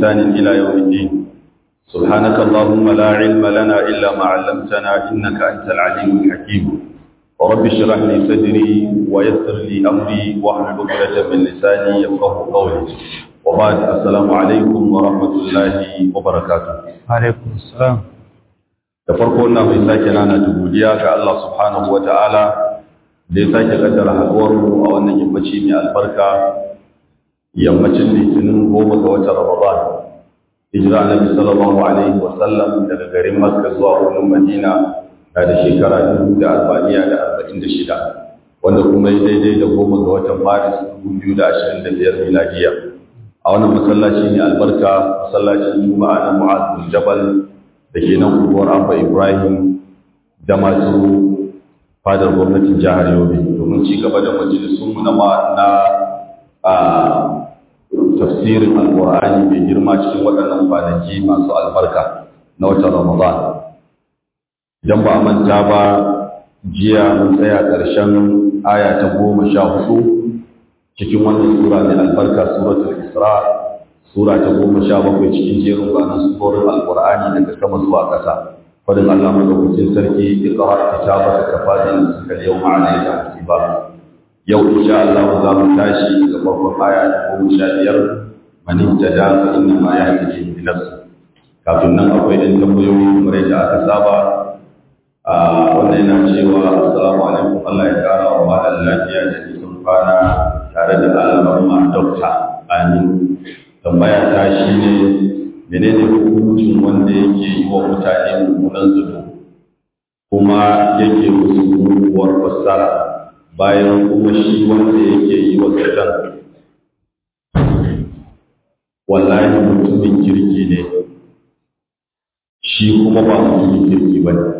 بإحسان إلى يوم الدين سبحانك اللهم لا علم لنا إلا ما علمتنا إنك أنت العليم الحكيم ورب اشرح لي صدري ويسر لي أمري واحلل عقدة من لساني يفقه قولي وبعد السلام عليكم ورحمة الله وبركاته alaikum salam da farko ina mai sake nana ta godiya ga Allah subhanahu wa ta'ala da ya sake kaddara haɗuwar mu a wannan yammaci mai albarka yammacin litinin goma ga watan Ramadan hijira annabi sallallahu alaihi wa sallam daga garin Makka zuwa wurin Madina na da shekara dubu da arba'in da arba'in da shida wanda kuma ya daidai da goma ga watan Maris dubu biyu da ashirin da biyar miladiya a wannan masallaci mai albarka masallacin Juma'a na Mu'adh bin Jabal da ke nan unguwar Abba Ibrahim da masu fadar gwamnatin jihar Yobe domin ci gaba da majalisunmu na na a tafsirin alƙur'ani mai girma cikin waɗannan kwanaki masu albarka na watan Ramadan. Idan ba a manta ba jiya mun tsaya ƙarshen aya ta goma sha hudu cikin wannan sura mai albarka suratul Isra sura ta goma sha bakwai cikin jerin ranar surorin alkur'ani daga sama zuwa ƙasa fadin allah madaukakin sarki iqra kitabaka kafa da suka yau ma'ana ya hasiba yau insha Allah za mu tashi daga farkon aya ta goma sha biyar man ihtada fa inna ma yahtadi bi nafsi kafin nan akwai ɗan tambayoyi kamar yadda aka saba a wannan yana cewa assalamu alaikum Allah ya kara wa malam lafiya da nisan kwana tare da alamar dokta amin tambaya ta shi ne menene hukuncin wanda yake yi wa mutane mummunan zato kuma yake musu muguwar fassara bayan kuma shi wanda yake yi wa zaton wallahi mutumin kirki ne shi kuma ba mutumin kirki ba ne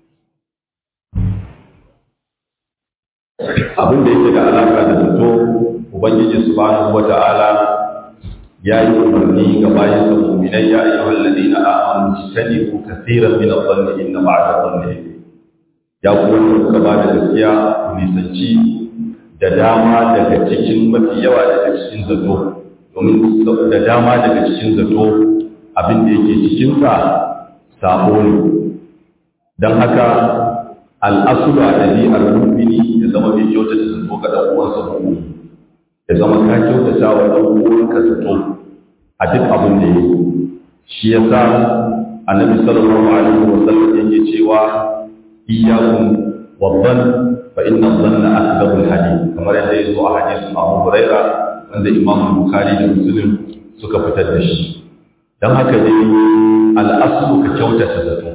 abin da yake da alaƙa da zato ubangiji subhanahu wa ta'ala ya yi umarni ga bayan sa mu'minai ya ayyuhal ladina amanu tajtanibu kaseeran min adh-dhanni inna ba'da dhanni ya ku wanda kuka ba da gaskiya ku nisanci da dama daga cikin mafi yawa daga cikin zato domin da dama daga cikin zato abin da yake cikin sa sabo ne dan haka al'asulu a ɗabi'ar mu'mini ya zama mai kyautata zato ga ɗan uwansa mu'mini ya zama ka kyautata wa ɗan uwanka zato a duk abin da yake shi yasa annabi sallallahu alaihi wa sallam yake cewa iyyakum wadhann fa inna dhanna akdhabul hadith kamar yadda ya zo a hadisin Abu Huraira wanda Imam Bukhari da Muslim suka fitar da shi dan haka ne al-aslu ka kyautata zato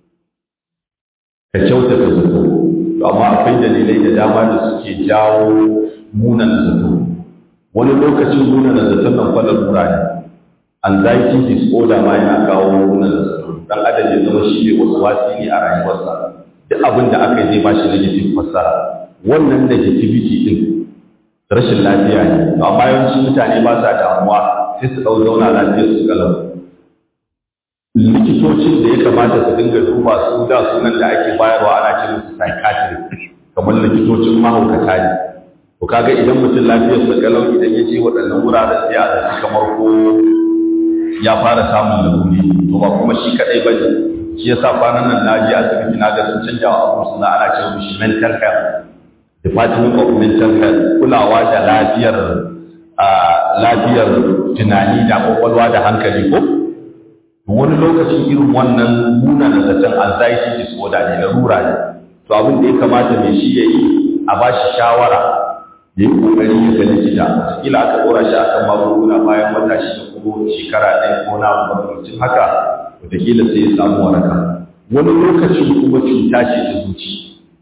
ka kyautata zato to amma akwai dalilai da dama da suke jawo munan zato wani lokacin munan zaton nan fa lura ne anxiety disorder ma yana kawo munan zato dan adam ya zama shi ne wasu wasi ne a rayuwarsa duk abin da aka yi zai bashi negative fassara wannan negativity din rashin lafiya ne to amma yawanci mutane ba sa damuwa sai su dau zauna lafiyar su kalau likitocin da ya kamata su dinga duba su da sunan da ake bayarwa ana ce musu psychiatrist kamar likitocin mahaukata ne to kaga idan mutum lafiyar sa kalau idan ya je waɗannan wuraren sai a zaci kamar ko ya fara samun laruri to ba kuma shi kadai ba ne shi yasa kwanan nan na je asibiti na ga sun canja wa abu suna ana ce mishi mental health department of mental health kulawa da lafiyar lafiyar tunani da kwakwalwa da hankali ko wani lokacin irin wannan nuna da zaton anxiety disorder ne larura ne to abin da ya kamata mai shi ya yi a ba shi shawara da yi kokari ya ga likita kila aka dora shi akan magunguna bayan wata shida ko shekara ɗaya ko na makamancin haka wataƙila sai ya samu waraka wani lokacin kuma cuta ce ta zuci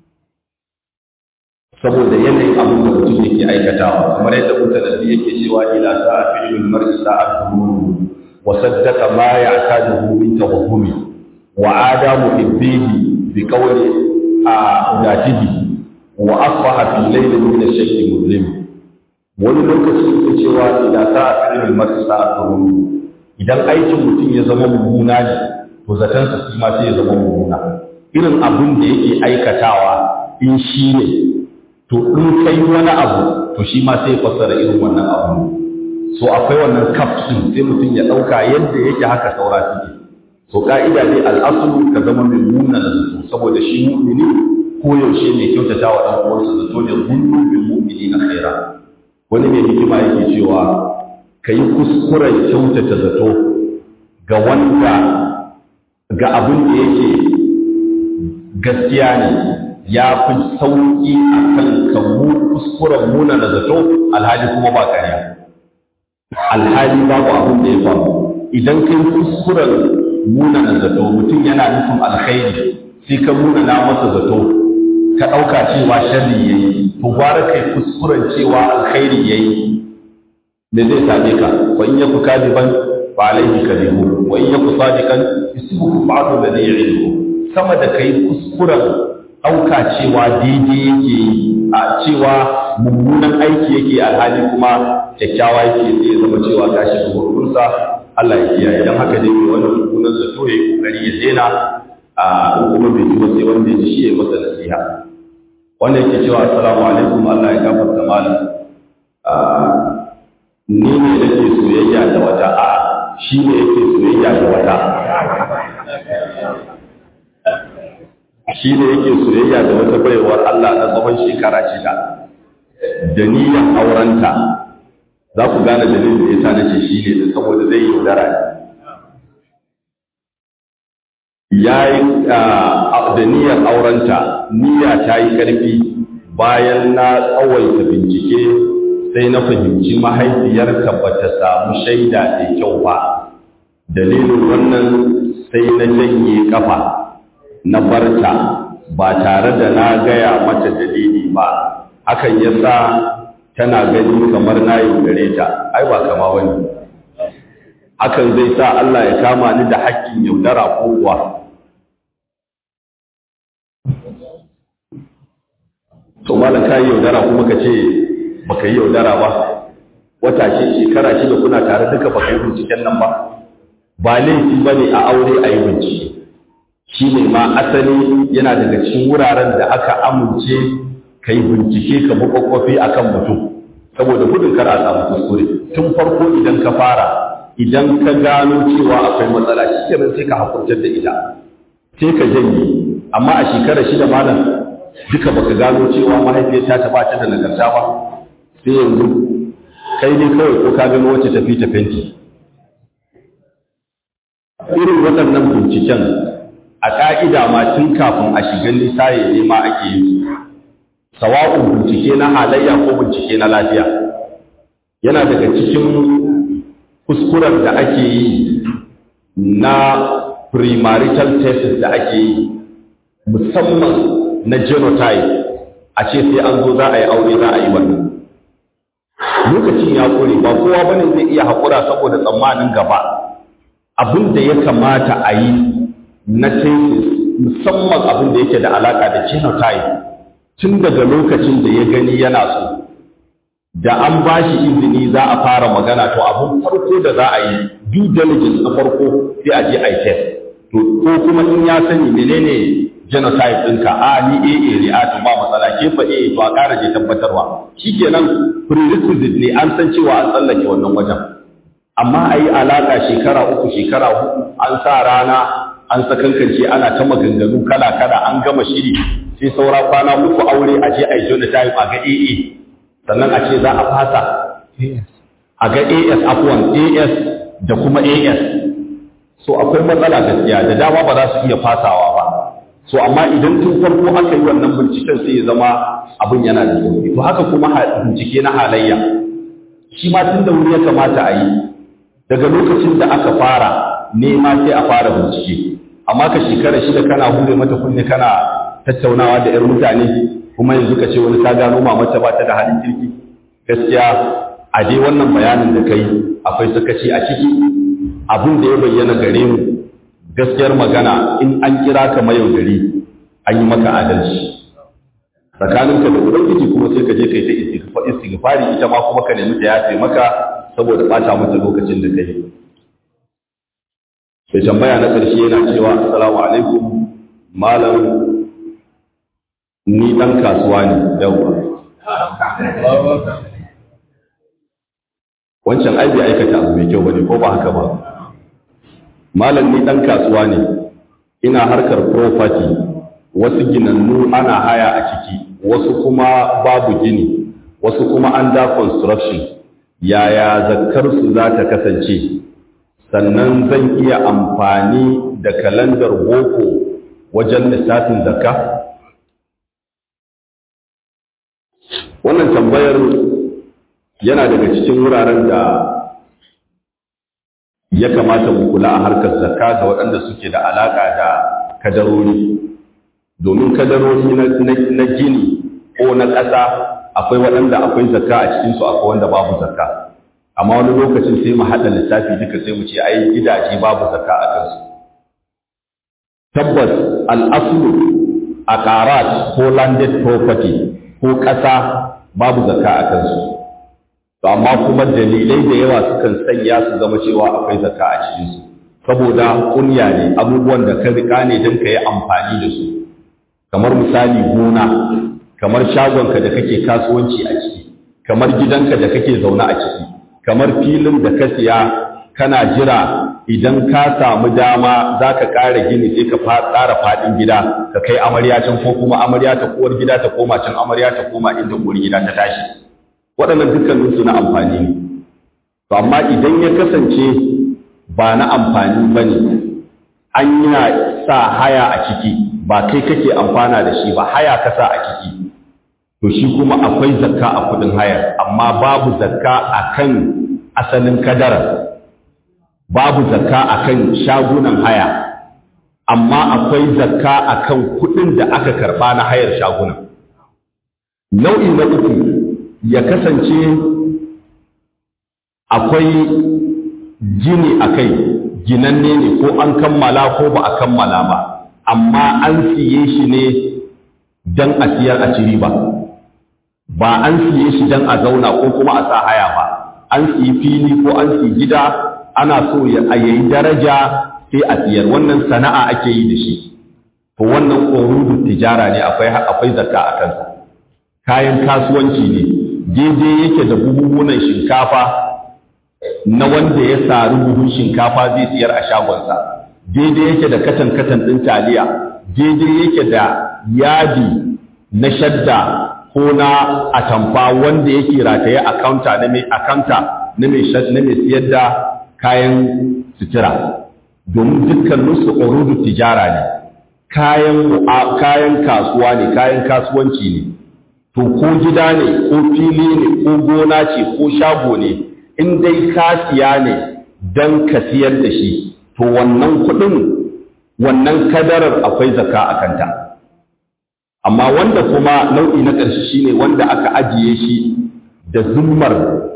saboda yanayin abin da mutum yake aikatawa kamar yadda mutanen yake cewa ila sa'a fi'lul mar'i sa'atu وصدق ما يعتاده من توهمه وعاد محبيه بقول ذاته وأصبح في الليل من الشيء مظلم wani lokaci yake cewa idan sa a fi'il mar'i sa'atun idan aikin mutum ya zama mummuna ne to zaton sa shi ma sai ya zama mummuna irin abin da yake aikatawa in shi ne to in kai wani abu to shi ma sai fassara irin wannan abu so akwai wannan kafin sai mutum ya ɗauka yadda yake haka saura suke so ka'ida ne al'asulu ka zama mai nuna da zato saboda shi mu'mini ko yaushe ne kyautata wa ɗan uwansa zato ne zunnu bil mu'mini na khaira wani mai hikima yake cewa ka yi kuskuren kyautata zato ga wanda ga abin da yake gaskiya ne ya fi sauƙi a kan ka kuskuren muna da zato alhali kuma ba ƙarya alhali babu abin da ya faru idan kai kuskuren muna da zato mutum yana nufin alkhairi sai ka muna na masa zato ka ɗauka cewa sharri ya yi to gwara kai kuskuren cewa alkhairi ya yi me zai same ka wa in yaku kadiban fa alaihi kadibu wa in yaku sadiqan isbuhu ba'du alladhi ya'iduhu sama da kai kuskuren ɗauka cewa daidai yake yi a cewa mummunan aiki yake alhali kuma kyakkyawa yake zai zama cewa ka shiga gurgunsa Allah ya kiyaye idan haka dai wannan mummunan zato ya yi kokari ya daina a kuma bai ji sai wanda ya ji shi ya masa nasiha wanda yake cewa assalamu alaikum Allah ya gafarta malam ni ne nake soyayya da wata a shi ne yake soyayya da wata shi ne yake soyayya da wata baiwar Allah na tsawon shekara shida da niyyar aurenta za ku gane dalilin da yasa nace shi ne saboda zai yi yaudara ya yi da niyyar aurenta niyya ta yi ƙarfi bayan na tsawaita bincike sai na fahimci mahaifiyarka ba ta samu shaida da kyau ba dalilin wannan sai na janye kafa na barta ba tare da na gaya mata dalili ba hakan ya sa tana gani kamar na yaudare ta ai ba kama wani hakan zai sa Allah ya kama ni da haƙƙin yaudara ko kuwa to malam ka yi yaudara kuma ka ce baka yi yaudara ba wata ce shekara shida kuna tare duka baka yi binciken nan ba ba laifi ba ne a aure a yi bincike shi ne ma asali yana daga cikin wuraren da aka amince ka yi bincike ka makwakwafi a kan mutum saboda gudun kar a samu kuskure tun farko idan ka fara idan ka gano cewa akwai matsala shi kenan sai ka hakurtar da ita sai ka janye amma a shekara shida malam duka baka gano cewa mahaifiyar ta ba ta da nagarta ba sai yanzu kai ne kawai ko ka gano wacce tafi ta fenti irin waɗannan binciken a ƙa'ida ma tun kafin a shiga nisaye ne ma ake yi sawa'un bincike na halayya ko bincike na lafiya yana daga cikin kuskuren da ake yi na premarital tests da ake yi musamman na genotype a ce sai an zo za a yi aure za a yi wannan lokacin ya kore ba kowa bane zai iya haƙura saboda tsammanin gaba abin da ya kamata a yi na tesis musamman abin da yake da alaƙa da genotype tun daga lokacin da ya gani yana so da an ba shi izini za a fara magana to abin farko da za a yi due diligence na farko sai a je a yi test to ko kuma in ya sani menene genotype ɗinka a ni AA ne a to ba matsala ke fa AA to a ƙara je tabbatarwa shikenan prerequisite ne an san cewa an tsallake wannan wajen amma a yi alaƙa shekara uku shekara hudu an sa rana an sakankance ana ta maganganu kala kala an gama shiri sai saura kwana uku aure a je a yi genotype a ga AA sannan a ce za a fasa a ga AS afwan AS da kuma AS so akwai matsala gaskiya da dama ba za su iya fasawa ba so amma idan tun farko aka yi wannan binciken sai ya zama abin yana da sauki to haka kuma bincike na halayya shi ma tun da wuri ya kamata a yi daga lokacin da aka fara nema sai a fara bincike amma ka shekara shida kana hure mata kunne kana tattaunawa da 'yar mutane kuma yanzu ka ce wani ka gano mamata ba ta da halin kirki gaskiya a dai wannan bayanin da kai akwai sakaci a ciki abin da ya bayyana gare mu gaskiyar magana in an kira ka mayau gari an yi maka adalci tsakaninka da ubangiji kuma sai ka je kai ta istighfari ita ma kuma ka nemi ta yafe maka saboda bata mata lokacin da kai sai tambaya na ƙarshe yana cewa assalamu alaikum malam ni dan kasuwa ne yawa wancan ai bai aikata abu mai kyau bane ko ba haka ba malam ni dan kasuwa ne ina harkar property wasu ginannu ana haya a ciki wasu kuma babu gini wasu kuma an da construction yaya zakkar su za ta kasance sannan zan iya amfani da kalandar boko wajen lissafin zakka wannan tambayar yana daga cikin wuraren da ya kamata mu kula a harkar zakka ga waɗanda suke da alaƙa da kadarori domin kadarori na gini ko na ƙasa akwai waɗanda akwai zakka a cikinsu akwai wanda babu zakka amma wani lokacin sai mu haɗa lissafi duka sai mu ce ai gidaje babu zakka a kansu tabbas al'aslu a ƙarat ko landed property ko ƙasa babu zakka a kansu to amma kuma dalilai da yawa sukan sanya su zama cewa akwai zakka a cikinsu saboda kunya ne abubuwan da ka rika ne don ka yi amfani da su kamar misali gona kamar shagonka da kake kasuwanci a ciki kamar gidanka da kake zaune a ciki kamar filin da ka siya kana jira idan ka samu dama za ka ƙara gini sai ka ƙara faɗin gida ka kai amarya can ko kuma amarya ta kuwar gida ta koma can amarya ta koma inda uwar gida ta tashi waɗannan dukkaninsu na amfani ne to amma idan ya kasance ba na amfani ba ne an yi sa haya a ciki ba kai kake amfana da shi ba haya ka sa a ciki to shi kuma akwai zakka a kudin hayar amma babu zakka akan asalin kadarar babu zakka akan shagunan haya amma akwai zakka akan kudin da aka karba na hayar shagunan nau'i na uku ya kasance akwai gini a kai ginanne ne ko an kammala ko ba a kammala ba amma an siye shi ne don a siyar a ci riba ba an siye shi don a zauna ko kuma a sa haya ba an siyi fili ko an siyi gida ana so ya yayi daraja sai a siyar wannan sana'a ake yi da shi to wannan ƙorudu tijara ne akwai akwai zakka a kansa kayan kasuwanci ne daidai yake da buhuhunan shinkafa na wanda ya sari buhun shinkafa zai siyar a shagonsa daidai yake da katan-katan ɗin taliya daidai yake da yadi na shadda ko na atamfa wanda yake rataye a kaunta na mai akanta na mai na mai siyar da kayan sutura domin dukkaninsu urudu tijara ne kayan kayan kasuwa ne kayan kasuwanci ne to ko gida ne ko fili ne ko gona ce ko shago ne in dai ka siya ne don ka siyar da shi to wannan kuɗin wannan kadarar akwai zaka a kanta amma wanda kuma nau'i na ƙarshe shine wanda aka ajiye shi da zummar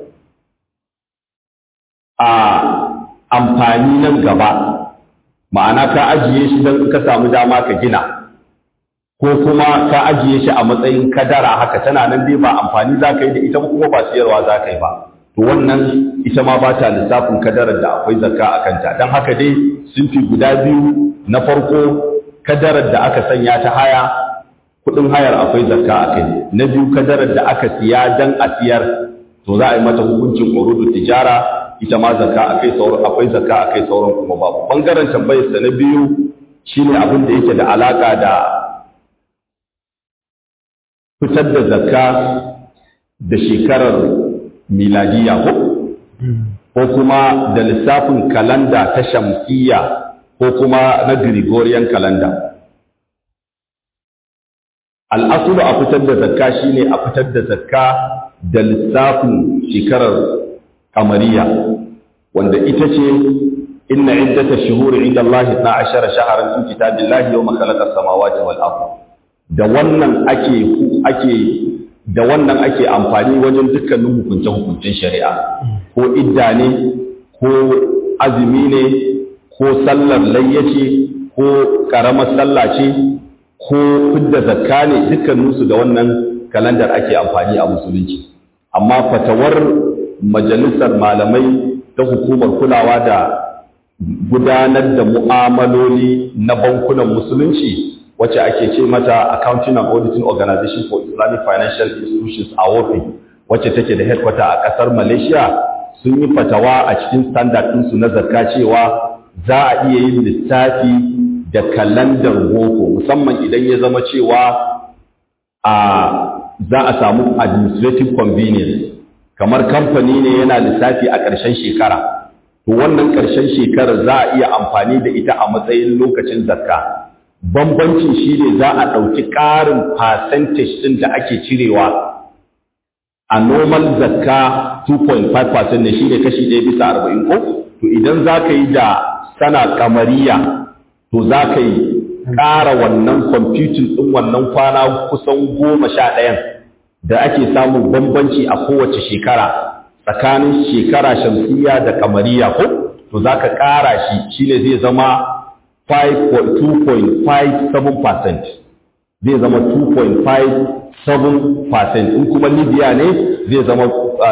a amfani nan gaba ma'ana ka ajiye shi don ka samu dama ka gina ko kuma ka ajiye shi a matsayin kadara haka tana nan dai ba amfani za ka yi da ita kuma ba siyarwa za ka yi ba to wannan ita ma ba ta lissafin kadarar da akwai zakka a kanta don haka dai sun fi guda biyu na farko kadarar da aka sanya ta haya kudin hayar akwai zakka a kai na biyu kadarar da aka siya don a siyar to za a yi mata hukuncin urudu tijara ita ma zakka a kai sauran akwai zakka a kai sauran kuma babu bangaren tambayar sa na biyu shine abin da yake da alaka da fitar da zakka da shekarar miladiya ko ko kuma da lissafin kalanda ta shamsiyya ko kuma na Gregorian kalanda. Al'asulu a fitar da zakka shine a fitar da zakka da lissafin shekarar kamariya, wanda ita ce inna iddata shuhuri inda Allah na ashara shaharar sun kitabillahi yau makalakar samawati wal ardh da wannan ake ake da wannan ake amfani wajen dukkanin hukunce-hukuncen shari'a ko idda ne ko azumi ne ko sallar layyace ko karamar sallah ce ko fidda zakka ne dukkaninsu da wannan kalandar ake amfani a musulunci amma fatawar majalisar malamai ta hukumar kulawa da gudanar da mu'amaloli na bankunan musulunci wacce ake ce mata Accounting and Auditing Organization for Islamic Financial Institutions a WOFI wacce take da headquarter a ƙasar Malaysia sun yi fatawa a cikin standard ɗinsu na zakka cewa za a iya yin lissafi da kalandar boko musamman idan ya zama cewa a za a samu administrative convenience kamar kamfani ne yana lissafi a ƙarshen shekara to wannan ƙarshen shekarar za a iya amfani da ita a matsayin lokacin zakka bambancin shi ne za a ɗauki ƙarin percentage ɗin da ake cirewa a normal zakka 2.5% ne shi ne kashi ɗaya bisa arba'in ko to idan za ka yi da sana kamariya to za ka yi ƙara wannan kwamfutin ɗin wannan kwana kusan goma sha ɗayan da ake samun bambanci a kowace shekara tsakanin shekara shamsiya da kamariya ko to za ka ƙara shi shine zai zama 2.57% zai zama 2.57% in kuma libya ne zai zama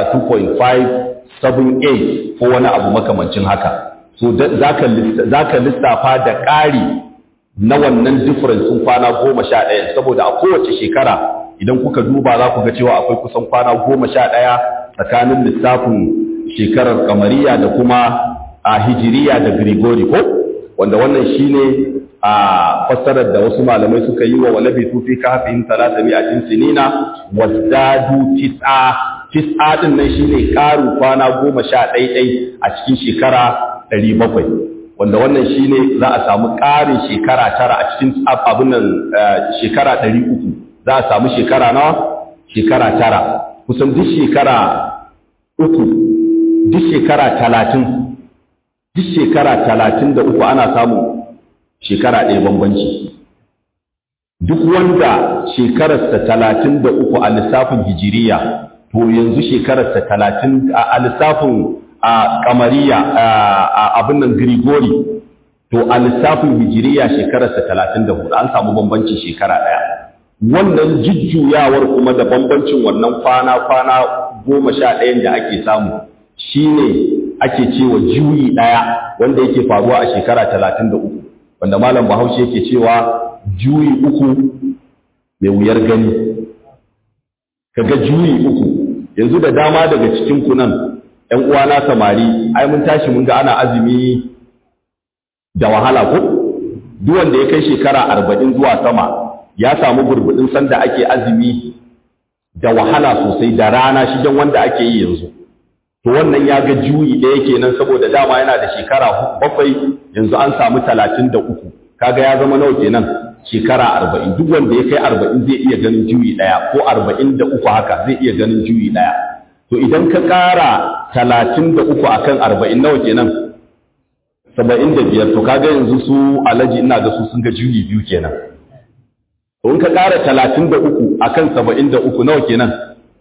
2.578 ko wani abu makamancin haka so za ka lissafa da ƙari na wannan difference sun kwana goma sha ɗaya saboda a kowace shekara idan kuka duba za ku ga cewa akwai kusan kwana goma sha ɗaya tsakanin lissafin shekarar kamariya da kuma a hijiriya da grigori ko wanda wannan shine a fassarar da wasu malamai suka yi wa walabi tufi kafin talata mi'atin sinina wazdadu tis'a tis'a din nan shine karu kwana goma sha ɗaiɗai a cikin shekara ɗari bakwai wanda wannan shine za a samu ƙarin shekara tara a cikin abin nan shekara ɗari uku za a samu shekara nawa shekara tara kusan duk shekara uku duk shekara talatin duk shekara talatin da uku ana samun shekara ɗaya bambanci duk wanda shekararsa talatin da uku a lissafin hijiriya to yanzu shekararsa talatin a lissafin a kamariya a abin nan grigori to a lissafin hijiriya shekararsa talatin da hudu an samu bambancin shekara ɗaya wannan jujjuyawar kuma da bambancin wannan kwana-kwana goma sha ɗayan da ake samu shine ake cewa juyi ɗaya wanda yake faruwa a shekara talatin da uku wanda malam bahaushe yake cewa juyi uku mai wuyar gani kaga juyi uku yanzu da dama daga cikin kunan ‘yan uwana samari ai mun tashi mun ga ana azumi da wahala ko duk wanda ya kai shekara arba'in zuwa sama ya samu burbuɗin sanda ake azumi da wahala sosai da rana shi don wanda ake yi yanzu to wannan ya ga juyi ɗaya kenan saboda dama yana da shekara bakwai yanzu an samu talatin da uku kaga ya zama nawa kenan shekara arba'in duk wanda ya kai arba'in zai iya ganin juyi ɗaya ko arba'in da uku haka zai iya ganin juyi ɗaya to idan ka ƙara talatin da uku akan arba'in nawa kenan saba'in da biyar to kaga yanzu su alaji ina ga su sun ga juyi biyu kenan to in ka ƙara talatin da uku akan saba'in da uku nawa kenan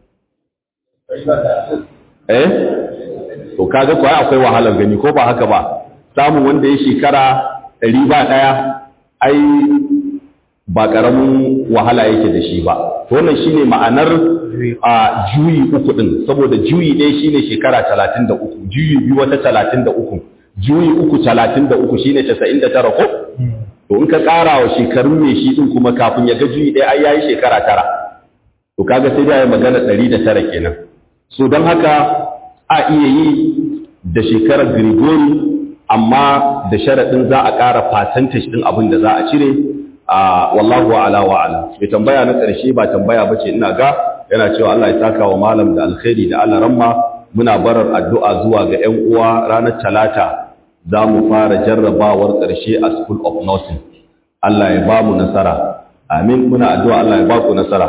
eh to kaga kuwa akwai wahalar gani ko ba haka ba samun wanda ya shekara ɗari ba ɗaya ai ba ƙaramin wahala yake da shi ba to wannan shine ma'anar a juyi uku ɗin saboda juyi ɗaya shine shekara talatin da uku juyi biyu wata talatin da uku juyi uku talatin da uku shine casa'in da tara ko to in ka ƙara wa shekarun mai shi ɗin kuma kafin ya ga juyi ɗaya ai yayi shekara tara to kaga sai da ya magana ɗari da tara kenan so don haka a iya yi da shekarar Grigori amma da sharaɗin za a ƙara percentage ɗin abin da za a cire a wallahu ala wa ala mai tambaya na ƙarshe ba tambaya bace ina ga yana cewa Allah ya saka wa malam da alkhairi da Allah ramma muna barar addu'a zuwa ga ƴan uwa ranar talata za mu fara jarrabawar ƙarshe a school of nursing Allah ya ba mu nasara amin muna addu'a Allah ya ba ku nasara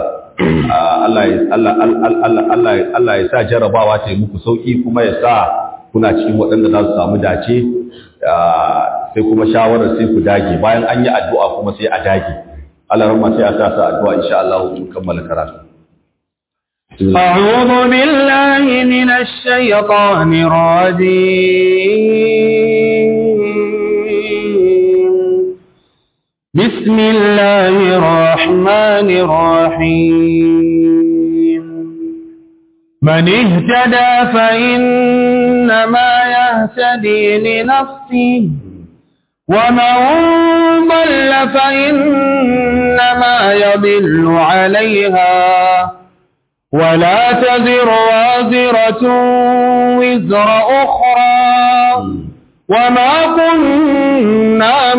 Allah ya sa jarabawa ta yi muku sauƙi kuma ya sa kuna cikin waɗanda za su samu dace sai kuma shawarar sai ku dage bayan an yi addu'a kuma sai a dage Allah rahma sai a sa sa addu'a insha Allah mun kammala karatu أعوذ بالله من الشيطان الرجيم بسم الله الرحمن الرحيم من اهتدى فإنما يهتدي لنفسه ومن ضل فإنما يضل عليها ولا تزر وازرة وزر أخرى وما كنا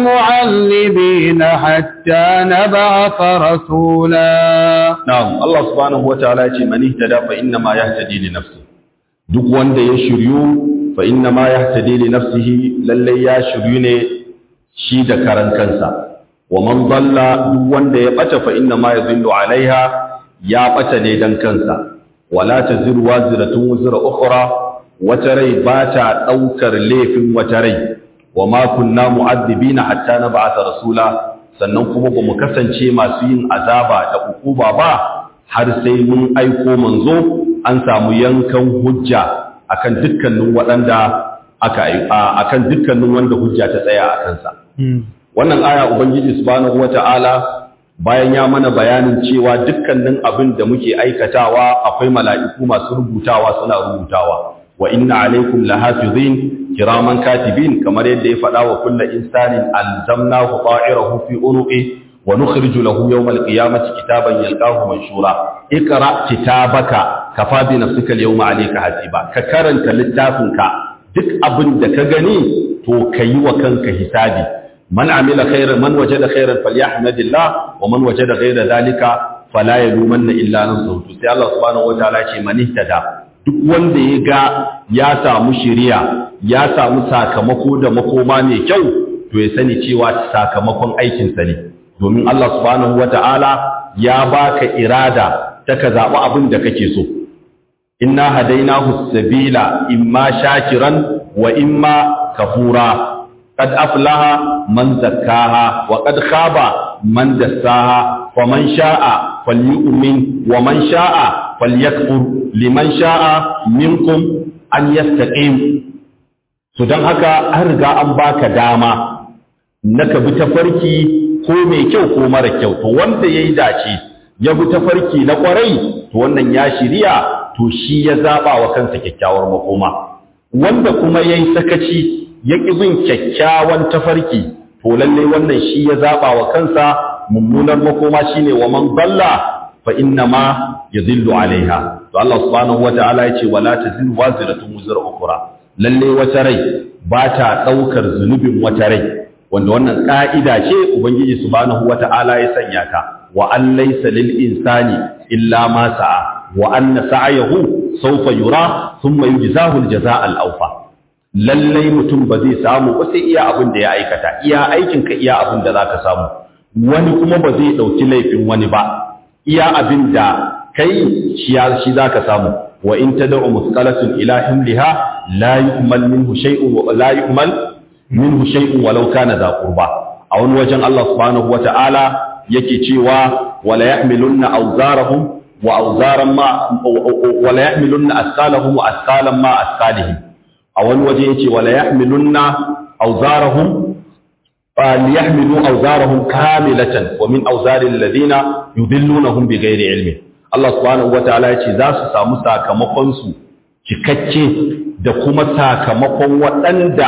معلبين حتى نبعث رسولا na'am Allah subhanahu wataala yace man ihtada fa inna ma yahtadi li nafsi duk wanda ya shiryu fa inna ma yahtadi li nafsihi lalle ya shiryu ne shi da karan kansa wa man dalla duk wanda ya bata fa inna ma yadhillu alaiha ya bata ne dan kansa wala taziru waziratun wuzra ukhra wata rai ba ta daukar laifin wata rai wa ma kunna mu'addibina hatta nab'atha rasula sannan kuma ba mu kasance masu yin azaba da ukuba ba har sai mun aiko manzo an samu yankan hujja akan dukkanin waɗanda aka akan dukkanin wanda hujja ta tsaya a kansa wannan aya ubangiji subhanahu wata'ala bayan ya mana bayanin cewa dukkanin abin da muke aikatawa akwai mala'iku masu rubutawa suna rubutawa wa inna alaikum lahafizin kiraman katibin kamar yadda ya faɗa wa kullu insanin alzamnahu ta'irahu fi unuqi wa nukhriju lahu yawm alqiyamati kitaban yalqahu manshura ikra kitabaka kafa bi nafsika alyawma alayka hasiba ka karanta littafinka duk abin da ka gani to kayi wa kanka hisabi man amila khairan man wajada khairan falyahmadillah wa man wajada ghayra dhalika fala yalumanna illa nafsuhu sai Allah subhanahu wataala ya ce man ihtada duk wanda ya ga ya samu shiriya ya samu sakamako da makoma mai kyau to ya sani cewa sakamakon aikinsa ne domin Allah subhanahu wata'ala ya baka irada ta ka zaɓi abin da kake so inna hadainahu sabila imma shakiran wa imma kafura qad aflaha man zakkaha wa qad khaba man dassaha faman sha'a falyu'min wa man sha'a falyakfur liman sha'a minkum an yastaqim to dan haka an riga an baka dama naka bi tafarki ko mai kyau ko mara kyau to wanda yayi dace ya bi tafarki na kwarai to wannan ya shiriya to shi ya zaba wa kansa kyakkyawar makoma wanda kuma yayi sakaci ya ki bin kyakkyawan tafarki to lalle wannan shi ya zaba wa kansa mummunar makoma shine wa man dalla fa inna ma yadhillu alaiha to Allah subhanahu wataala yace wala taziru waziratun wuzra ukhra lalle wata rai ba ta daukar zunubin wata rai wanda wannan ka'ida ce ubangiji subhanahu wataala ya sanya ta wa an laysa lil insani illa ma sa'a wa anna sa'yahu sawfa yura thumma yujzahu al jazaa al awfa lalle mutum ba zai samu ba sai iya abin da ya aikata iya aikin ka iya abin da zaka samu wani kuma ba zai dauki laifin wani ba iya abin da kai shi shi zaka samu wa in tad'u musqalatun ila himliha la yu'mal minhu shay'un wa la yu'mal minhu shay'un walau kana za qurba a wani wajen Allah subhanahu wata'ala yake cewa wala yahmilunna awzarahum wa awzaran ma wala yahmilunna asqalahum wa asqalan ma asqalihim a wani waje yace wala yahmilunna awzarahum ليحملوا أوزارهم كاملة ومن أوزار الذين يذلونهم بغير علم Allah subhanahu wataala ya ce za su samu sakamakonsu cikakke da kuma sakamakon waɗanda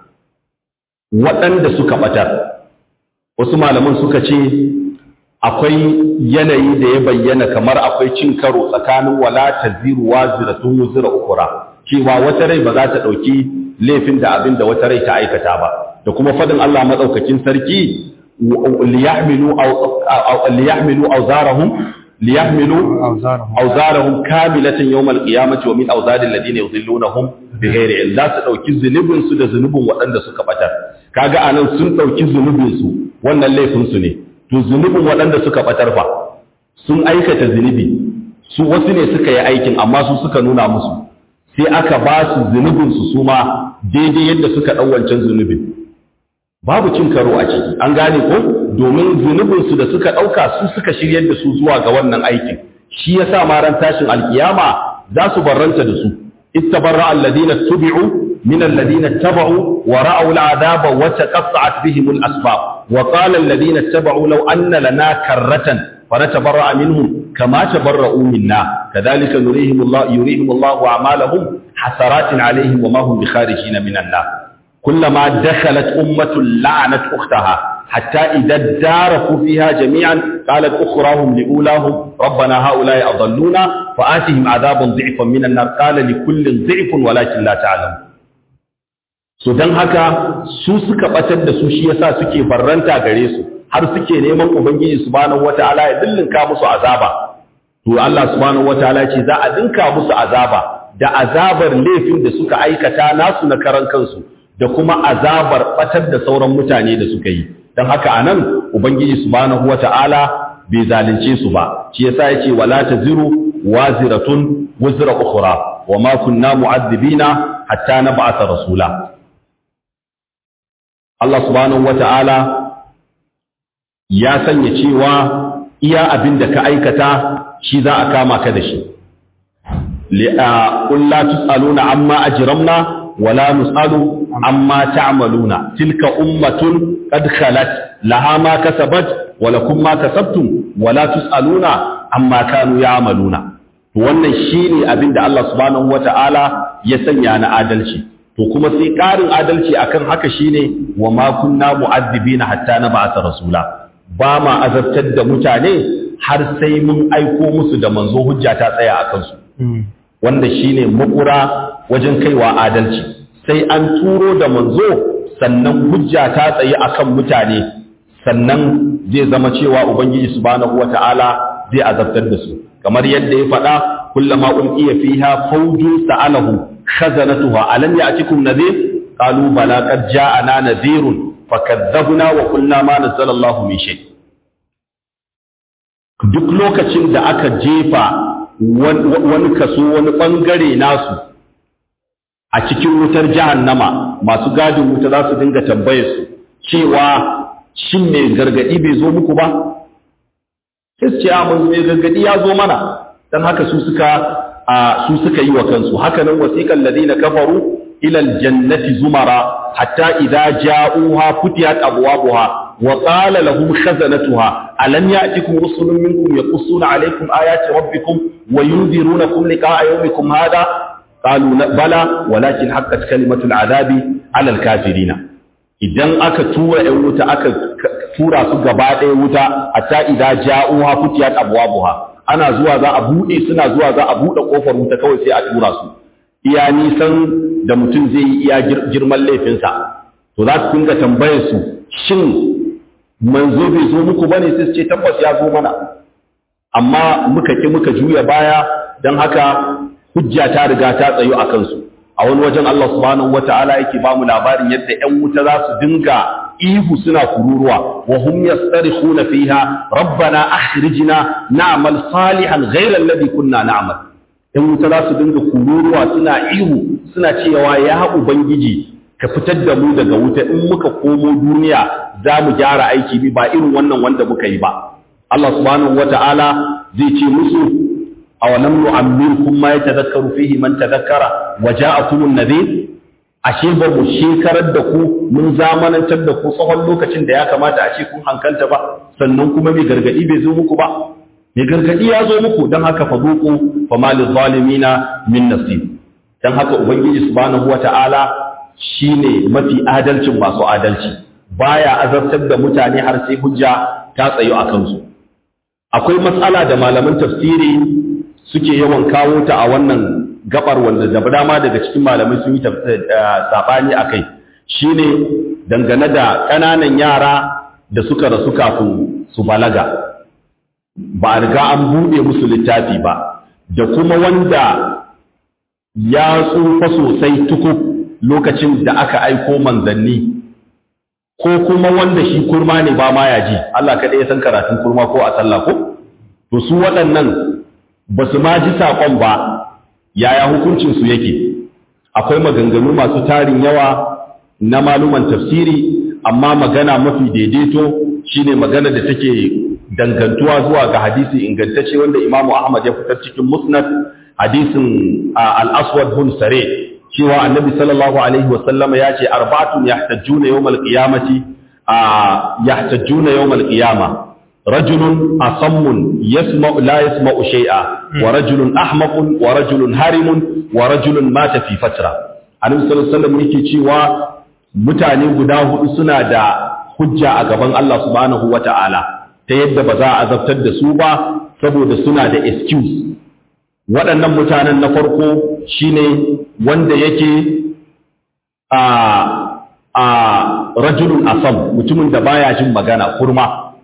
waɗanda suka ɓatar wasu malaman suka ce akwai yanayi da ya bayyana kamar akwai cin karo tsakanin wala taziru waziratun wuzira ukura cewa wata rai ba za ta ɗauki laifin da abin da wata rai ta aikata ba da kuma fadin Allah madaukakin sarki liyahmilu liyahmilu awzarahum liyahmilu awzarahum kamilatan yawmal qiyamati wa min awzari alladhina yudhillunahum bighairi ilm za su dauki zunubin su da zunubin waɗanda suka batar kaga anan sun dauki zunubin su wannan laifin su ne to zunubin waɗanda suka batar fa sun aikata zunubi su wasu ne suka yi aikin amma su suka nuna musu sai aka ba su zunubin su su ma daidai yadda suka dau wancan zunubin babu cin karo a ciki an gane ko domin zunubinsu da suka ɗauka su suka shiryar da su zuwa ga wannan aikin shi ya sa maran tashin alkiyama za su barranta da su ittabarra alladina tubi'u min alladina taba'u wa ra'aw al'adaba wa taqatta'at bihim al-asbab wa qala alladina taba'u law anna lana karratan fanatabarra minhum kama tabarra'u minna kadhalika nurihim Allah yurihim Allah a'malahum hasaratin alaihim wa ma hum bikharijin min an-nar كلما دخلت أمة لعنت أختها حتى إذا اداركوا فيها جميعا qalat ukhrahum liulahum rabbana haula'i adalluna fa atihim adaban dhi'fan minan nar qala likullin dhi'fun walakin la ta'lamun so dan haka su suka batar da su shi yasa suke barranta gare su har suke neman ubangiji subhanahu wataala ya dillinka musu azaba to Allah subhanahu wataala ce za a dinka musu azaba da azabar laifin da suka aikata nasu na karan kansu da kuma azabar batar da sauran mutane da suka yi dan haka anan ubangiji subhanahu wataala bai zalunce su ba shi yasa yace wala taziru waziratun wuzra ukhra wama kunna mu'adhibina hatta nab'atha rasula Allah subhanahu wata'ala ya sanya cewa iya abin da ka aikata shi za a kama ka da shi qul la tusaluna amma ajramna wala nusalu amma ta'maluna tilka ummatun qad khalat laha ma kasabat wa lakum ma kasabtum wala tusaluna amma kanu ya'maluna wannan shine abin da Allah subhanahu wata'ala ya sanya na adalci to kuma sai ƙarin adalci akan haka shine wa ma kunna mu'addibina hatta nab'atha rasula ba ma azabtar da mutane har sai mun aiko musu da manzo hujja ta tsaya a kansu wanda shine makura wajen kaiwa adalci sai an turo da manzo sannan hujja ta tsaye akan mutane sannan zai zama cewa ubangiji subhanahu wata'ala zai azabtar da su kamar yadda ya faɗa kullama ulqiya fiha fawjun sa'alahu khazanatuha alam ya'tikum nadhir qalu bala qad ja'ana nadhirun fakadzabna wa qulna ma nazzala Allahu min shay duk lokacin da aka jefa wani kaso wani bangare nasu a cikin wutar jahannama masu gadin wuta za su dinga tambaye su cewa shin mai gargadi bai zo muku ba sai su ce a mun mai gargadi ya zo mana dan haka su suka su suka yi wa kansu haka nan wasiqal ladina kafaru ila aljannati zumara hatta idza ja'uha futiyat abwabuha wa qala lahum khazanatuha alam ya'tikum rusulun minkum yaqussuna alaykum ayati rabbikum wa yunzirunakum liqa'a yawmikum hadha qalu bala walakin haqqat kalimatu al'adabi 'ala al-kafirina idan aka tura ɗan wuta aka tura su gaba ɗaya wuta hatta idza ja'uha futiyat abwabuha ana zuwa za a buɗe suna zuwa za a buɗe ƙofar wuta kawai sai a tura su iya nisan da mutum zai yi iya girman laifinsa to za su dinga tambayar su shin manzo bai zo muku bane sai su ce tabbas ya zo mana amma muka ki muka juya baya don haka hujja ta riga ta tsayo a kansu a wani wajen Allah subhanahu wata'ala yake ba mu labarin yadda ƴan wuta za su dinga ihu suna kururuwa wa hum yastarikhuna fiha rabbana akhrijna na'mal salihan ghayra alladhi kunna na'mal ƴan wuta za su dinga kururuwa suna ihu suna cewa ya ubangiji ka fitar da mu daga wuta in muka komo duniya za mu gyara aiki ba irin wannan wanda muka yi ba Allah subhanahu wata'ala zai ce musu awalam nu'ammirkum ma yatadhakkaru fihi man tadhakkara wa ja'akum an-nadhir ashe ba mu shekarar da ku mun zamanantar da ku tsawon lokacin da ya kamata a ce kun hankalta ba sannan kuma mai gargadi bai zo muku ba mai gargadi ya zo muku don haka fa zuqu fa malil zalimina min nasib dan haka ubangiji subhanahu wata'ala shine mafi adalcin masu adalci baya azabtar da mutane har sai hujja ta tsayo a kansu akwai matsala da malaman tafsiri suke yawan kawo ta a wannan gabar wanda da dama daga cikin malamai sun yi sabani a kai shine dangane da ƙananan yara da suka rasu kafin su balaga ba a riga an buɗe musu littafi ba da kuma wanda ya tsufa sosai tukuk lokacin da aka aiko manzanni ko kuma wanda shi kurma ne ba ma ya ji Allah kaɗai ya san karatun kurma ko a sallah ko to su waɗannan ba su ma ji saƙon ba yaya hukuncinsu yake akwai maganganu masu tarin yawa na maluman tafsiri amma magana mafi daidaito shine magana da take dangantuwa zuwa ga hadisi ingantacce wanda imamu ahmad ya fitar cikin musnad hadisin al-aswad bin sare cewa annabi sallallahu alaihi wasallama ya ce arba'atun yahtajjuna yawmal qiyamati yahtajjuna yawmal qiyamah رجل أصم يسمع لا يسمع شيئا ورجل أحمق ورجل هارم ورجل مات في فترة annabi sallallahu alaihi wasallam yake cewa mutane guda hudu suna da hujja a gaban Allah subhanahu wata'ala ta yadda ba za a azabtar da su ba saboda suna da excuse waɗannan mutanen na farko shine wanda yake a a rajulun asam mutumin da baya jin magana kurma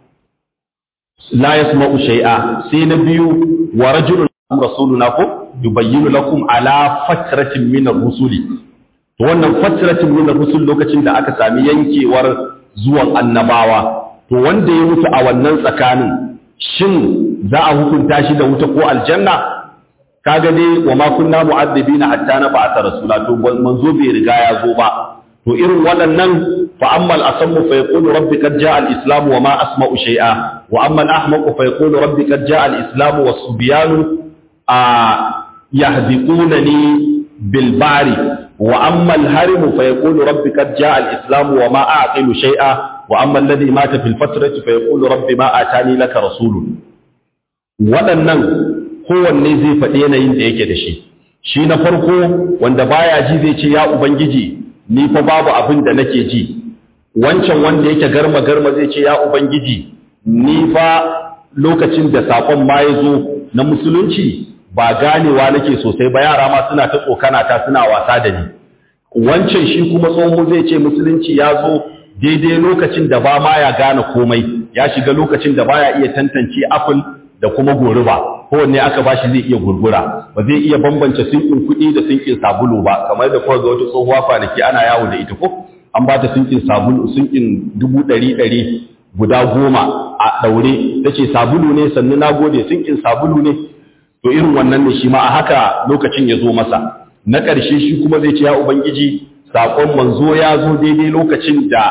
la yasma'u shay'a sai na biyu wa rajulun rasuluna ko yubayyinu lakum ala fatratin min ar-rusuli to wannan fatratin min ar-rusul lokacin da aka sami yankewar zuwan annabawa to wanda ya mutu a wannan tsakanin shin za a hukunta shi da wuta ko aljanna kaga dai wa ma kunna mu'addibina hatta na ba'atha rasula to manzo bai riga ya zo ba to irin waɗannan fa ammal asammu fa yaqulu rabbi qad jaa al-islam wa ma asma'u shay'a wa amma al-ahmaqu fa yaqulu rabbi qad jaa al-islam wa subyanu a yahdiqunani bil bari wa amma al-harim fa yaqulu rabbi qad jaa al-islam wa ma a'qilu shay'a wa amma alladhi mata fil fatrati fa yaqulu rabbi ma atani laka rasulun waɗannan kowanne zai faɗi yanayin da yake da shi shi na farko wanda baya ji zai ce ya ubangiji ni fa babu abin da nake ji wancan wanda yake garma garma zai ce ya ubangiji ni fa lokacin da sakon ma ya zo na musulunci ba ganewa nake sosai ba yara ma suna ta tsokana ta suna wasa da ni wancan shi kuma tsohon zai ce musulunci ya zo daidai lokacin da ba ma ya gane komai ya shiga lokacin da baya iya tantance apple da kuma goruba kowanne aka bashi zai iya gurgura ba zai iya bambance sinkin kuɗi da sinkin sabulu ba kamar da kawai ga wata tsohuwa kwanaki ana yawo da ita ko an ba ta sinkin sabulu sinkin dubu ɗari ɗari guda goma a ɗaure ta ce sabulu ne sannu na gode sinkin sabulu ne to irin wannan ne shi ma a haka lokacin ya zo masa na ƙarshe shi kuma zai ce ya ubangiji saƙon manzo ya zo daidai lokacin da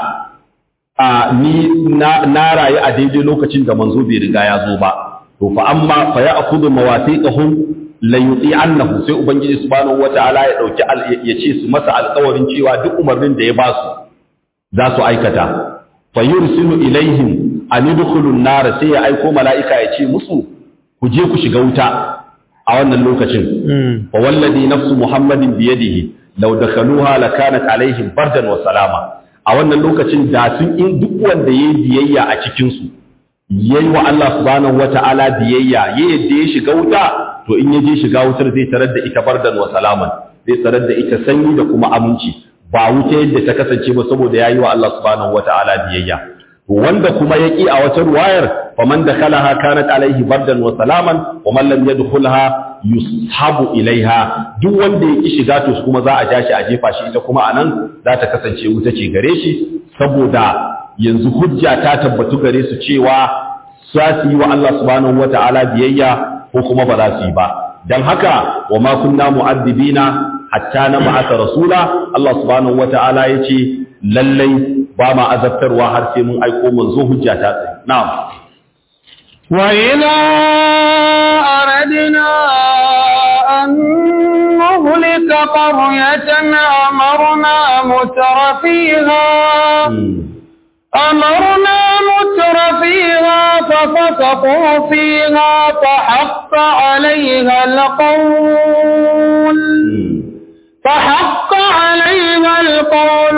a ni na rayu a daidai lokacin da manzo bai riga ya zo ba to fa amma fa ya'khudhu mawathiqahum la yuti'annahu sai ubangiji subhanahu wataala ya dauki ya ce su masa alƙawarin cewa duk umarnin da ya ba su za su aikata fa yursilu ilaihim an yadkhulu an-nar sai ya aiko mala'ika ya ce musu ku je ku shiga wuta a wannan lokacin fa wallazi nafsu muhammadin bi yadihi law dakhaluha lakanat alaihim bardan wa salama a wannan lokacin da sun in duk wanda yayi biyayya a cikin su yayi wa Allah subhanahu wata'ala biyayya ya yadda ya shiga wuta to in ya je shiga wutar zai tarar da ita bardan wa salaman zai tarar da ita sanyi da kuma aminci ba wuta yadda ta kasance ba saboda yayi wa Allah subhanahu wata'ala biyayya wanda kuma ya ƙi a wata ruwayar faman da kalaha kanat alaihi bardan wa salaman wa man lam yadkhulha yushabu ilaiha duk wanda ya ƙi shiga to kuma za a ja shi a jefa shi ita kuma anan za ta kasance wuta ce gare shi saboda yanzu hujja ta tabbatu gare su cewa za su yi wa Allah subhanahu wata'ala biyayya ko kuma ba za su yi ba dan haka wa ma kunna mu'addibina hatta na ba'atha rasula Allah subhanahu wata'ala yace lallai ba ma azabtarwa har sai mun aiko manzo hujja ta tsaye na'am wa idza aradna an nuhlika qaryatan amarna mutrafiha أمرنا متر فيها ففسقوا فيها فحق عليها القول فحق عليها القول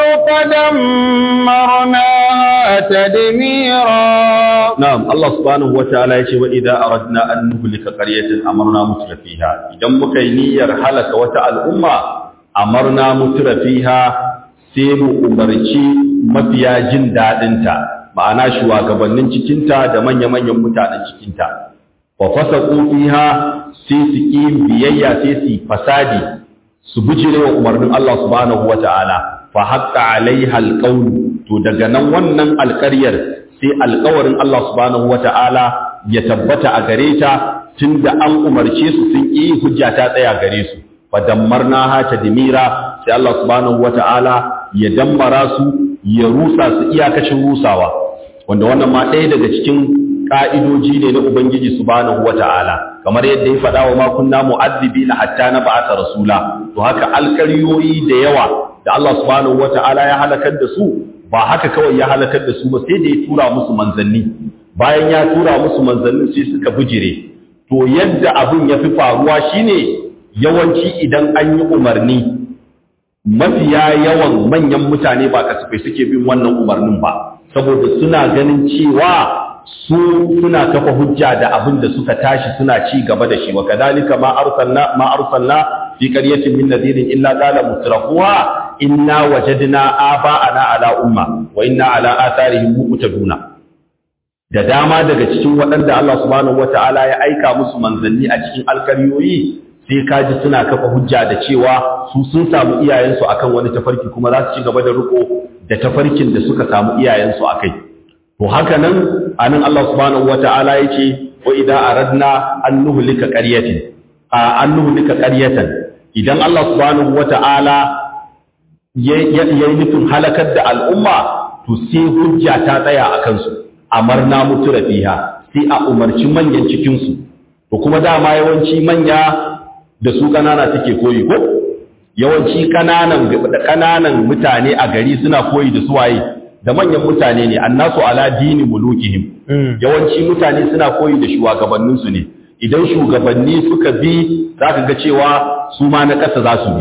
فدمرناها تدميرا نعم الله سبحانه وتعالى يقول وإذا أردنا أن نهلك قرية أمرنا متر فيها إذا مكينير حلك وتع الأمة أمرنا متر فيها سيم أمرشي mafiya jin daɗinta ma'ana shugabannin cikinta da manya-manyan mutanen cikinta wa fasa fiha sai su ƙi biyayya sai su fasadi su bijire wa umarnin Allah subhanahu wata'ala fa haqqa alaiha alqawl to daga nan wannan alƙaryar sai alƙawarin Allah subhanahu wata'ala ya tabbata a gare ta tunda an umarce su sun yi hujja ta tsaya gare su fa dammarnaha tadmira sai Allah subhanahu wata'ala ya dammara su ya rusa su iyakacin rusawa wanda wannan ma ɗaya daga cikin ka'idoji ne na Ubangiji subhanahu wata'ala kamar yadda ya faɗa wa ma kunna mu'azzibina hatta na ba'atha rasula to haka alƙaryoyi da yawa da Allah subhanahu wata'ala ya halakar da su ba haka kawai ya halakar da su ba sai da ya tura musu manzanni bayan ya tura musu manzanni sai suka bijire to yadda abin ya fi faruwa shine yawanci idan an yi umarni mafiya yawan manyan mutane ba kasafai suke bin wannan umarnin ba saboda suna ganin cewa su suna kafa hujja da abin da suka tashi suna ci gaba da shi wa kadhalika ma arsalna ma arsalna fi qaryatin min nadirin illa qala mutrafuha inna wajadna aba'ana ala umma wa inna ala atharihim muqtaduna da dama daga cikin waɗanda Allah subhanahu wata'ala ya aika musu manzanni a cikin alkaryoyi sai kaji suna kafa hujja da cewa su sun samu iyayensu akan wani tafarki kuma za su ci gaba da riko da tafarkin da suka samu iyayensu akai to haka nan anan Allah subhanahu wata'ala yake wa idza aradna an nuhlika qaryatin a an nuhlika qaryatan idan Allah subhanahu wata'ala yayi nufin halakar da al'umma to sai hujja ta tsaya a kansu amarna mutu rafiha sai a umarci manyan cikinsu to kuma dama yawanci manya da su kanana suke koyi ko yawanci kananan kananan mutane a gari suna koyi da suwaye da manyan mutane ne annasu ala dini mulukihim yawanci mutane suna koyi da shugabanninsu ne idan shugabanni suka bi zaka ga cewa su ma na ƙasa za su bi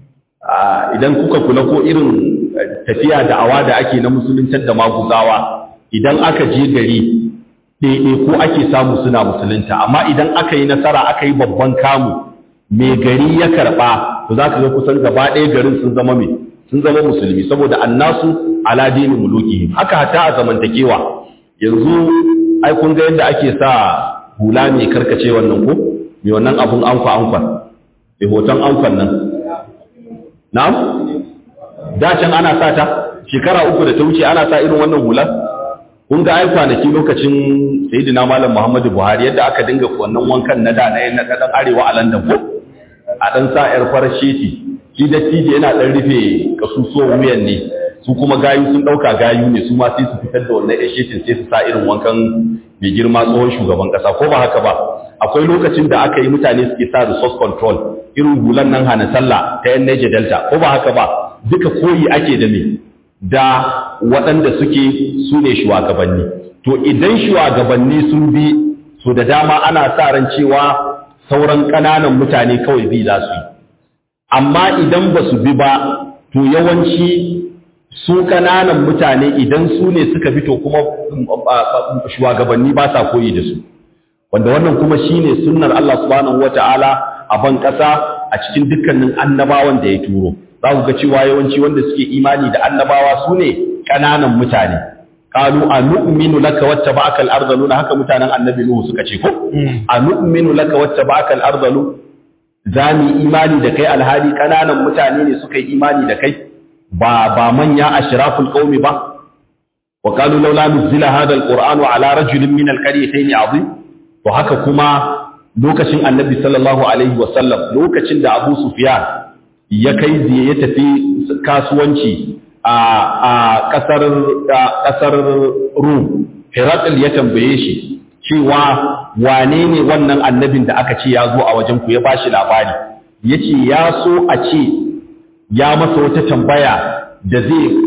idan kuka kula ko irin tafiya da awa da ake na musuluntar da maguzawa idan aka je gari ɗaiɗai ko ake samu suna musulunta amma idan aka yi nasara aka yi babban kamu mai gari ya karɓa to za ka ga kusan gaba ɗaya garin sun zama mai sun zama musulmi saboda annasu ala dini muluki haka hata a zamantakewa yanzu ai kun ga yadda ake sa hula mai karkace wannan ko mai wannan abun anfa anfa mai hoton anfan nan na'am da can ana sa ta shekara uku da ta wuce ana sa irin wannan hular kun ga ai kwanaki lokacin sayyidina malam Muhammadu Buhari yadda aka dinga wannan wankan na da na dan arewa a London ko a dan sa yar farasheti shi da tije yana dan rufe kasusuwan wuyan ne su kuma gayu sun dauka gayu ne su ma sai su fitar da wannan shetin sai su sa irin wankan mai girma tsohon shugaban kasa ko ba haka ba akwai lokacin da aka yi mutane suke sa resource control irin hulan nan hana sallah ta yan Niger Delta ko ba haka ba duka koyi ake da me da waɗanda suke su ne shugabanni to idan shugabanni sun bi so da dama ana sa ran cewa sauran ƙananan mutane kawai bi za su yi amma idan ba su bi ba to yawanci su ƙananan mutane idan su ne suka bi to kuma shugabanni ba sa koyi da su wanda wannan kuma shine sunnar Allah subhanahu wataala a ban ƙasa a cikin dukkanin annabawan da ya turo za ku ga cewa yawanci wanda suke imani da annabawa su ne ƙananan mutane qalu anu'minu laka wattaba'aka al-ardhalu haka mutanen annabi nuhu suka ce ko anu'minu laka wattaba'aka al-ardhalu zami imani da kai alhali ƙananan mutane ne suka yi imani da kai ba ba manya ashraful qaumi ba wa qalu laula nuzila hadha al-qur'anu ala rajulin min al-qaryatayn 'azim to haka kuma lokacin annabi sallallahu alaihi wa sallam lokacin da abu sufyan ya kai ziye ya tafi kasuwanci a ƙasar Rum, Herakl ya tambaye shi cewa wane ne wannan annabin da aka ce ya zo a wajen ku ya ba shi labari, ya ce ya so a ce ya masa wata tambaya da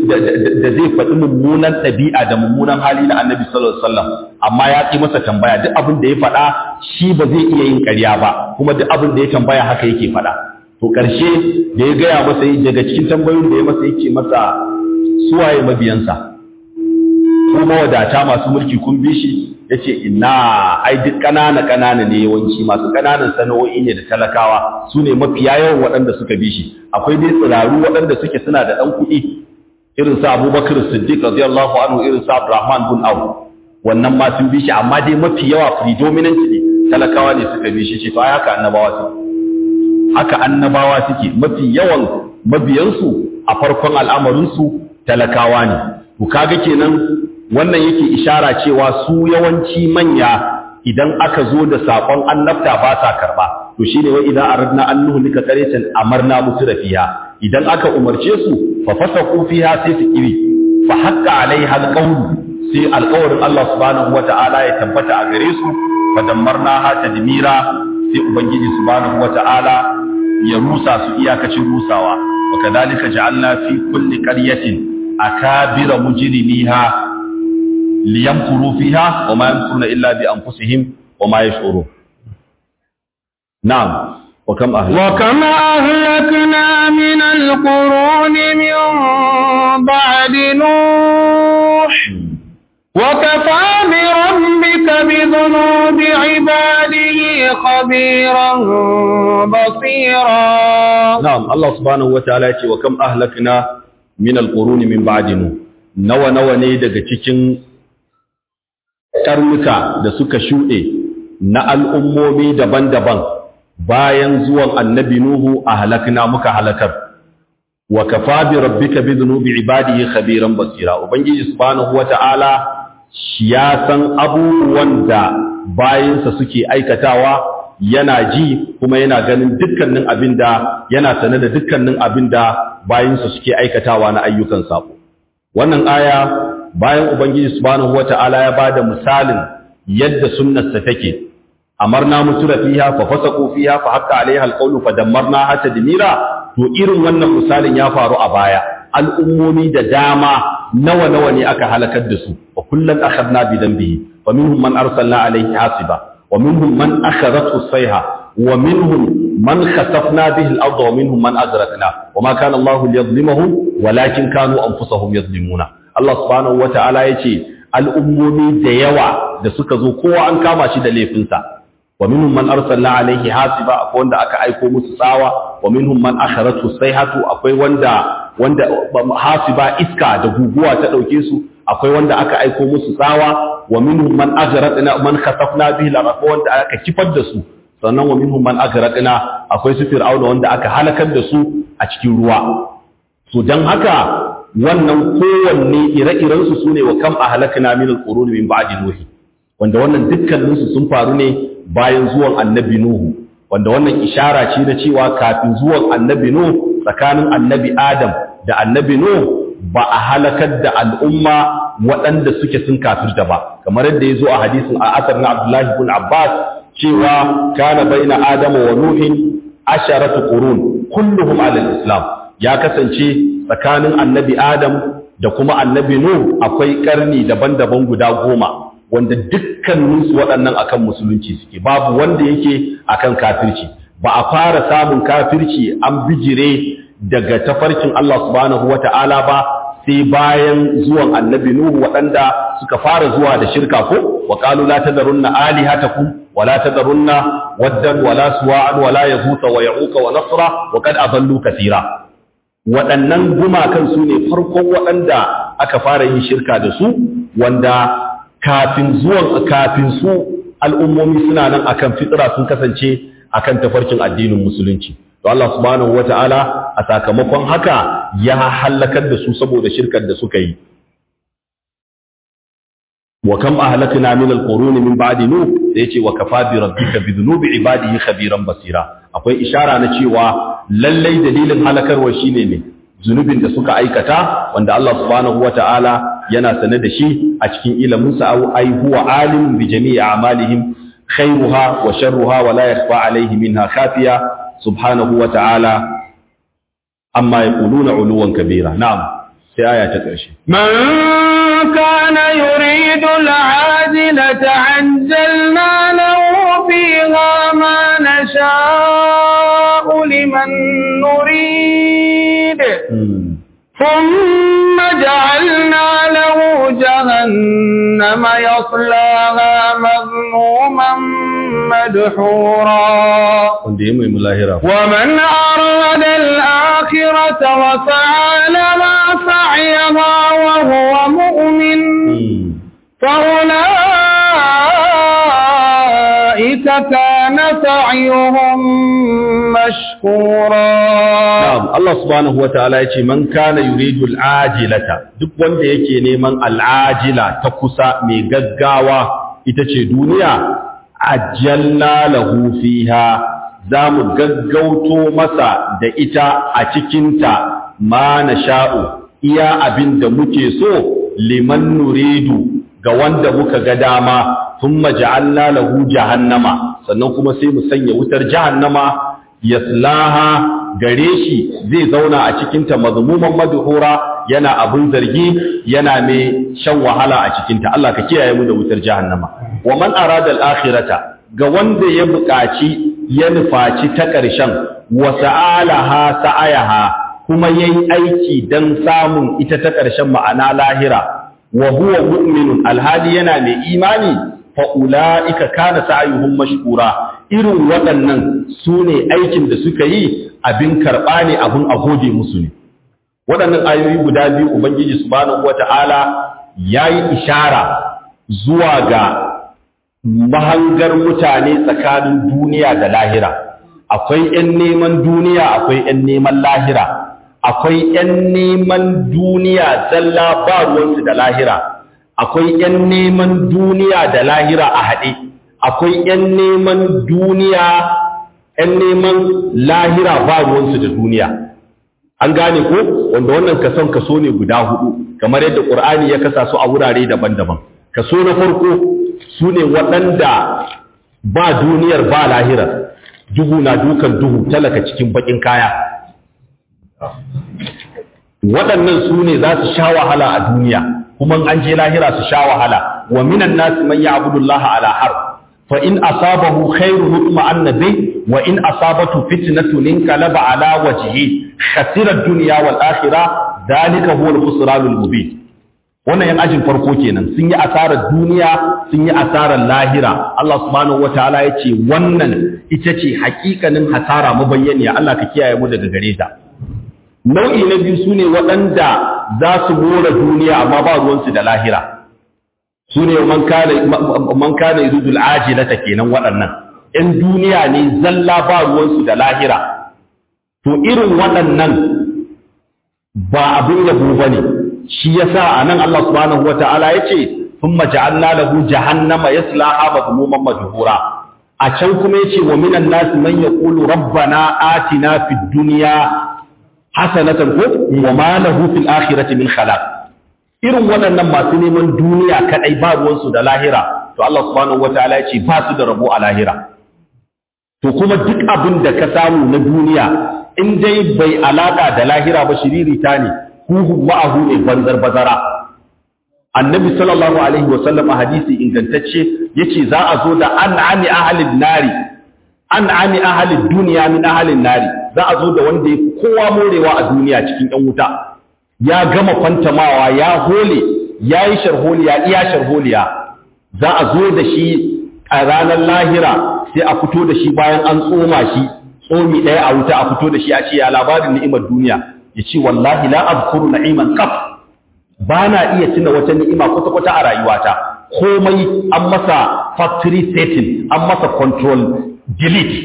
zai faɗi mummunan ɗabi'a da mummunan hali na annabi sallallahu Alaihi wasallam amma ya ƙi masa tambaya duk abin da ya faɗa shi ba zai iya yin ƙarya ba kuma duk abin da ya tambaya haka yake faɗa. to ƙarshe da ya gaya masa daga cikin tambayoyin da ya masa yake masa suwaye mabiyansa ko mawadata masu mulki kun bi shi ya ce ina ai duk ƙanana ƙanana ne yawanci masu ƙananan sana'o'i ne da talakawa su ne mafiya yawan waɗanda suka bi shi akwai dai tsiraru waɗanda suke suna da ɗan kuɗi irin sa abubakar siddiq radiyallahu anhu irin sa abdurrahman bin auf wannan ma sun bi shi amma dai mafi yawa predominant ne talakawa ne suka bi shi ce to ai haka annabawa su haka annabawa suke mafi yawan mabiyansu a farkon al'amarinsu talakawa ne. To kaga kenan wannan yake ishara cewa su yawanci manya idan aka zo da saƙon annabta ba sa karɓa. To shi ne wa idan aradna an nuhlika qaryatan amarna musu fiha idan aka umarce su fa fasaqu fiha sai su kiri fa haqqa alaiha alqawlu sai alƙawarin Allah subhanahu wata'ala ya tabbata a gare su fa dammarnaha tadmira sai ubangiji subhanahu wata'ala ya rusa su iyakacin rusawa wa kadhalika ja'alna fi kulli qaryatin akabira mujrimiha liyamkuru fiha wa ma yamkuruna illa bi anfusihim wa ma yash'urun na'am wa kam ahlakna wa kam ahlakna min alqurun min ba'di nuh وكفى بربك بذنوب عباده خبيرا بصيرا na'am Allah subhanahu wataala ya ce wa kam ahlakna min alquruni min ba'dinu nawa nawa ne daga cikin karnuka da suka shuɗe na al'ummomi daban-daban bayan zuwan annabi Nuhu a halakna muka halakar wa kafa bi rabbika bi dhunubi ibadihi khabiran basira ubangiji subhanahu wata'ala shi ya san abubuwan da bayansa suke aikatawa yana ji kuma yana ganin dukkanin abinda yana sane da dukkanin abinda bayansa suke aikatawa na ayyukan sabo wannan aya bayan ubangiji subhanahu wata'ala ya bada misalin yadda sunnarsa take amarna mutura fiha fa fasaqu fiha fa haqqa alaiha alqawlu fa dammarna hatta dimira to irin wannan misalin ya faru a baya al'ummomi da dama nawa nawa ne aka halakar da su wa kullan akhadna bi dambihi wa minhum man arsalna alaihi hasiba wa minhum man akhadathu as-sayha wa minhum man khasafna bihi al-ardha wa minhum man aghraqna wa ma kana Allahu liyadhlimahum walakin kanu anfusahum yadhlimuna Allah subhanahu wa ta'ala yace al'ummomi da yawa da suka zo kowa an kama shi da laifinsa wa minhum man arsalna alaihi hasiba akwai wanda aka aiko musu tsawa wa minhum man akharatu sayhatu akwai wanda wanda hasiba iska da guguwa ta dauke su akwai wanda aka aiko musu tsawa wa minhum man aghraqna man khasafna bihi la akwai wanda aka kifar da su sannan wa minhum man aghraqna akwai su fir'auna wanda aka halakar da su a cikin ruwa so dan haka wannan kowanne ire-irensu su ne wa kam a halakana min al-qurun min ba'di nuhi wanda wannan dukkaninsu sun faru ne bayan zuwan annabi nuhu wanda wannan ishara ce na cewa kafin zuwan annabi nuhu tsakanin annabi adam da annabi nuhu ba a halakar da al'umma waɗanda suke sun kafirta ba kamar yadda ya zo a hadisin a asar na abdullahi ibn abbas cewa kana baina adama wa nuhin asharatu qurun kulluhum ala islam ya kasance tsakanin annabi Adam da kuma annabi Nuh akwai karni daban-daban guda goma wanda dukkaninsu waɗannan akan musulunci suke babu wanda yake akan kafirci ba a fara samun kafirci an bijire daga tafarkin Allah subhanahu wata'ala ba sai bayan zuwan annabi Nuh waɗanda suka fara zuwa da shirka ko wa qalu la tadarunna alihatakum wa la tadarunna waddan wa la suwa'an wa la yaghutha wa ya'uqa wa nasra wa qad adallu katira waɗannan gumakan su ne farkon waɗanda aka fara yin shirka da su wanda kafin zuwan kafin su al'ummomi suna nan akan fitra sun kasance akan tafarkin addinin musulunci to Allah subhanahu wata'ala a sakamakon haka ya halakar da su saboda shirkar da suka yi wa kam ahlakna min alqurun min ba'di nuh sai yace wa kafa bi rabbika bi dhunubi ibadihi khabiran basira akwai ishara na cewa lallai dalilin halakarwa shine ne zunubin da suka aikata wanda Allah subhanahu wata'ala yana sane da shi a cikin ilimin sa au ai huwa alim bi jami'i a'malihim khairuha wa sharruha wa la yakhfa alayhi minha khafiya subhanahu wata'ala amma yaquluna uluwan kabira na'am sai aya ta ƙarshe من كان يريد العاجلة عجلنا له فيها ما نشاء لمن نريد ثم جعلنا له جهنم يصلاها مذموما مدحورا wanda ya mai mulahira ومن أراد الآخرة وسعى لما سعيها وهو مؤمن فأولئك كان سعيهم مشكورا Na'am, Allah subhanahu wata'ala ya ce, Man kana yuridu al'ajilata, duk wanda yake neman al'ajila ta kusa mai gaggawa ita ce duniya, ajalla lahu fiha za mu gaggauto masa da ita a cikinta ma na sha'u, iya abin da muke so liman nuridu ga wanda muka ga dama, sun maja'alla lahu jahannama, sannan kuma sai mu sanya wutar jahannama yaslaha gare shi zai zauna a cikinta mazmuman madhura yana abun zargi yana mai shan wahala a cikinta Allah ka kiyaye mu da wutar jahannama wa man arada al-akhirata ga wanda ya buƙaci ya nufaci ta ƙarshen wa sa'alaha sa'ayaha kuma yayi aiki dan samun ita ta ƙarshen ma'ana lahira wa huwa mu'minun alhali yana mai imani fa ulaika kana sa'yuhum mashkura irin waɗannan su ne aikin da suka yi abin karɓa ne abin a gode musu ne waɗannan ayoyi guda biyu ubangiji subhanahu wata'ala yayi ishara zuwa ga mahangar mutane tsakanin duniya da lahira akwai 'yan neman duniya akwai 'yan neman lahira akwai 'yan neman duniya zalla ba ruwansu da lahira akwai 'yan neman duniya da lahira a haɗe akwai 'yan neman duniya 'yan neman lahira ba ruwansu da duniya an gane ko wanda wannan kason kaso ne guda hudu kamar yadda ƙur'ani ya kasa su a wurare daban-daban kaso na farko su ne waɗanda ba duniyar ba lahirar duhu na dukan duhu talaka cikin bakin kaya waɗannan su ne za su sha wahala a duniya kuma an je lahira su sha wahala wa minan nasi man ya'budu Allah ala har fa in asabahu khairun mutma'anna bi wa in asabatu fitnatun inqalaba ala wajhihi khasira ad-dunya wal akhirah dalika huwa al-khusran al-mubin wannan yan ajin farko kenan sun yi asarar duniya sun yi asarar lahira Allah subhanahu wataala ya ce wannan ita ce hakikanin hasara mabayyaniya Allah ka kiyaye mu daga gare ta nau'i na biyu sune waɗanda za su more duniya amma ba ruwansu da lahira sune man kana man kana yuridul ajilata kenan waɗannan in duniya ne zalla ba ruwansu da lahira to irin waɗannan ba abin yabo bane shi yasa anan Allah subhanahu wataala yace thumma ja'alna lahu jahannama yaslaha madhmuman madhura a can kuma yace wa minan nas man yaqulu rabbana atina fid dunya hasanatan ko wa ma lahu fil akhirati min khalaq irin waɗannan masu neman duniya kadai ba ruwan su da lahira to Allah subhanahu wataala yace ba su da rabo a lahira to kuma duk abin da ka samu na duniya in dai bai alaka da lahira ba shiririta ne huhu ma'ahu ne banzar bazara annabi sallallahu alaihi wasallam a hadisi ingantacce yace za a zo da an'ami ahalin nari an'ami ahalin duniya min ahalin nari za a zo da wanda ya kowa morewa a duniya cikin ɗan wuta ya gama kwantamawa ya hole ya yi sharholiya iya sharholiya za a zo da shi a ranar lahira sai a fito da shi bayan an tsoma shi tsomi ɗaya a wuta a fito da shi a ce ya labarin ni'imar duniya ya ce wallahi la azkuru na'iman qat ba na iya tuna wata ni'ima kwata kwata a rayuwata komai an masa factory setting an masa control delete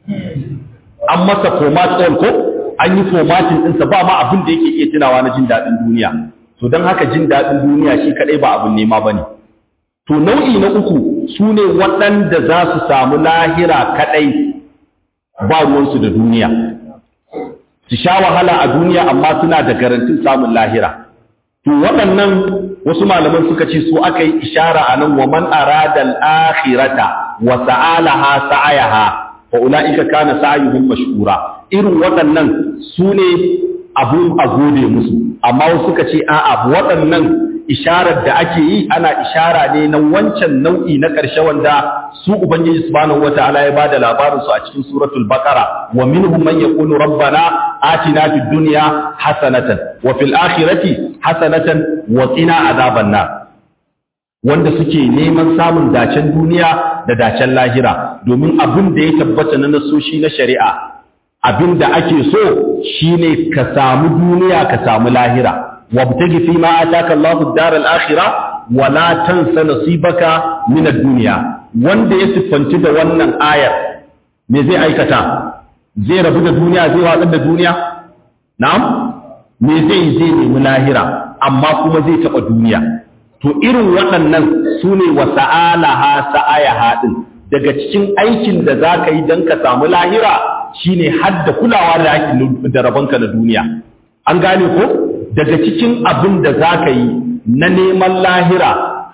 an masa format all ko an yi formatting ɗinsa ba ma abin da yake iya tunawa na jin daɗin duniya to don haka jin daɗin duniya shi kaɗai ba abin nema ba ne to nau'i na uku su ne waɗanda za su samu lahira kaɗai ba ruwansu da duniya su sha wahala a duniya amma suna da garantin samun lahira to waɗannan wasu malaman suka ce su aka yi ishara a nan wa man arada al-akhirata wa sa'alaha sa'ayaha fa ulaika kana sa'yuhum mashkura irin waɗannan su ne abun a gode musu amma wasu suka ce a'a waɗannan isharar da ake yi ana ishara ne na wancan nau'i na ƙarshe wanda su ubangiji subhanahu wataala ya bada labarin su a cikin suratul baqara wa minhum man yaqulu rabbana atina fid dunya hasanatan wa fil akhirati hasanatan wa qina adhaban nar wanda suke neman samun dacen duniya da dacen lahira domin abin da ya tabbata na nasoshi na shari'a abin da ake so shine ka samu duniya ka samu lahira wabtagi fi ma ataka Allahu ad-dar al-akhirah wa la tansa nasibaka min ad-dunya wanda ya siffanci da wannan ayar me zai aikata zai rabu da duniya zai watsar da duniya na'am me zai zai nemi lahira amma kuma zai taba duniya to irin waɗannan sune wa sa'alaha sa'ayaha din daga cikin aikin da zaka yi dan ka samu lahira shine hadda kulawa da hakin da rabonka na duniya an gane ko daga cikin abin da za ka yi na neman lahira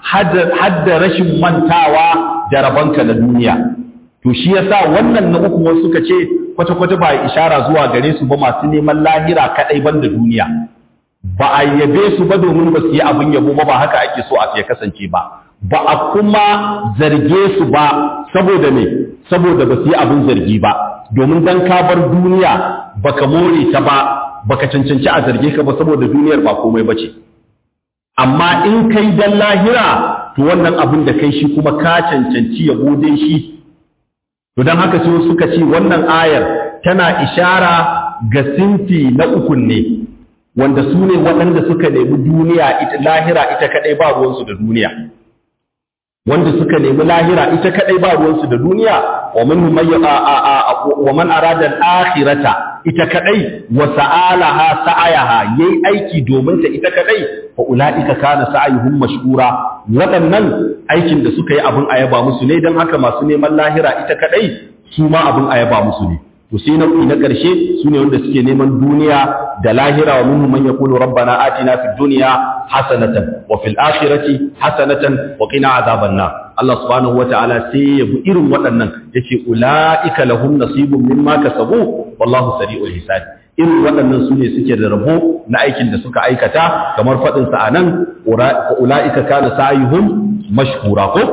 hadda rashin mantawa da rabonka na duniya to shi yasa wannan na uku wasu suka ce kwata-kwata ba ishara zuwa gare su ba masu neman lahira kadai ban da duniya ba a yabe su ba domin ba su yi abin yabo ba ba haka ake so a ya kasance ba ba a kuma zarge su ba saboda me saboda ba su yi abin zargi ba domin dan ka bar duniya baka more ta ba baka cancanci a zarge ka ba saboda duniyar ba komai bace amma in kai dan lahira to wannan abin da kai shi kuma ka cancanci yabo dai shi to dan haka sai suka ce wannan ayar tana ishara ga sinfi na ukun ne wanda su ne waɗanda suka nemi duniya ita lahira ita kadai ba ruwansu da duniya wanda suka nemi lahira ita kadai ba ruwansu da duniya wa man wa man arada al-akhirata ita kadai wa sa'alaha sa'ayaha yayi aiki domin ta ita kadai fa ulaika kana sa'ayuhum mashkura waɗannan aikin da suka yi abin ayaba musu ne dan haka masu neman lahira ita kadai su ma abin ayaba musu ne to sai nau'i na ƙarshe su ne wanda suke neman duniya da lahira wa minhum man yaqulu rabbana atina fid dunya hasanatan wa fil akhirati hasanatan wa qina azaban nar Allah subhanahu wataala sai ya bi irin waɗannan yace ulaika lahum nasibun mimma kasabu wallahu sari'ul hisab irin waɗannan su ne suke da rabo na aikin da suka aikata kamar faɗin sa anan ulaika kana sa'yuhum mashkura ko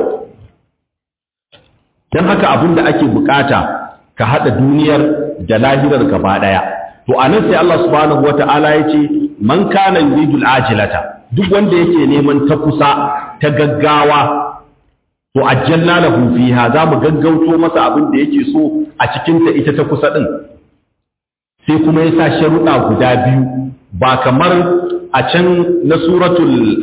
dan haka abinda ake bukata ka haɗa duniyar da lahirar gaba ɗaya. To, a nan sai Allah subhanahu wata'ala ya ce, Man kana yuridul ajilata, duk wanda yake neman ta kusa, ta gaggawa, to, ajjalna lahu fiha za mu gaggauto masa abin da yake so a cikinta ita ta kusa ɗin. Sai kuma ya sa sharuɗa guda biyu, ba kamar a can na suratul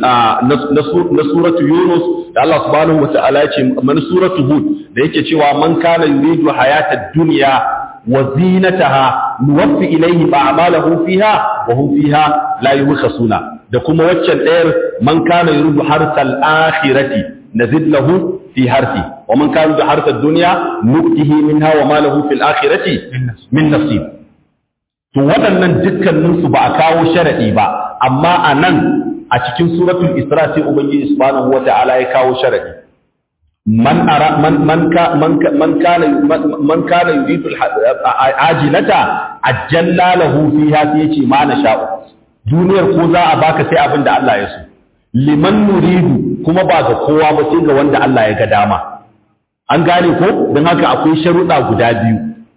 na suratul Yunus da Allah subhanahu wata'ala ya ce man suratul Hud da yake cewa man kana yuridu hayatad dunya wa zinataha nuwaffi ilayhi a'malahum fiha wa hum fiha la yubkhasuna da kuma waccan ɗayar man kana yuridu harsal akhirati nazid lahu fi harfi wa man kana yuridu harsad dunya nu'tihi minha wa ma lahu fil akhirati min nasib to waɗannan dukkaninsu ba a kawo sharaɗi ba amma a nan a cikin suratul isra sai ubangiji subhanahu wata'ala ya kawo sharaɗi man ara man man ka man man kana man kana yuridu ajilata ajalla lahu fiha sai yace ma na sha'u duniyar ko za a baka sai abin da Allah ya so liman nuridu kuma ba ga kowa ba sai ga wanda Allah ya ga dama an gane ko don haka akwai sharuɗa guda biyu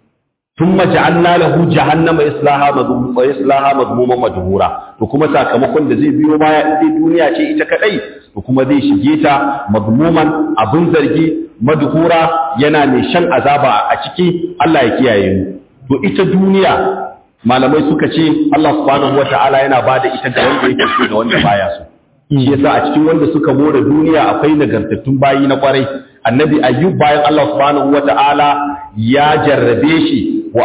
ثم جعلنا له جهنم يصلاها مذموما ويصلاها مذموما مدحورا to kuma sakamakon da zai biyo baya in dai duniya ce ita kadai to kuma zai shige ta madmuman abin zargi madhura yana mai shan azaba a ciki Allah ya kiyaye mu to ita duniya malamai suka ce Allah subhanahu wataala yana bada ita ga wanda yake so da wanda baya so shi yasa a cikin wanda suka more duniya akwai nagartattun bayi na kwarai annabi ayyub bayan Allah subhanahu wataala ya jarrabe shi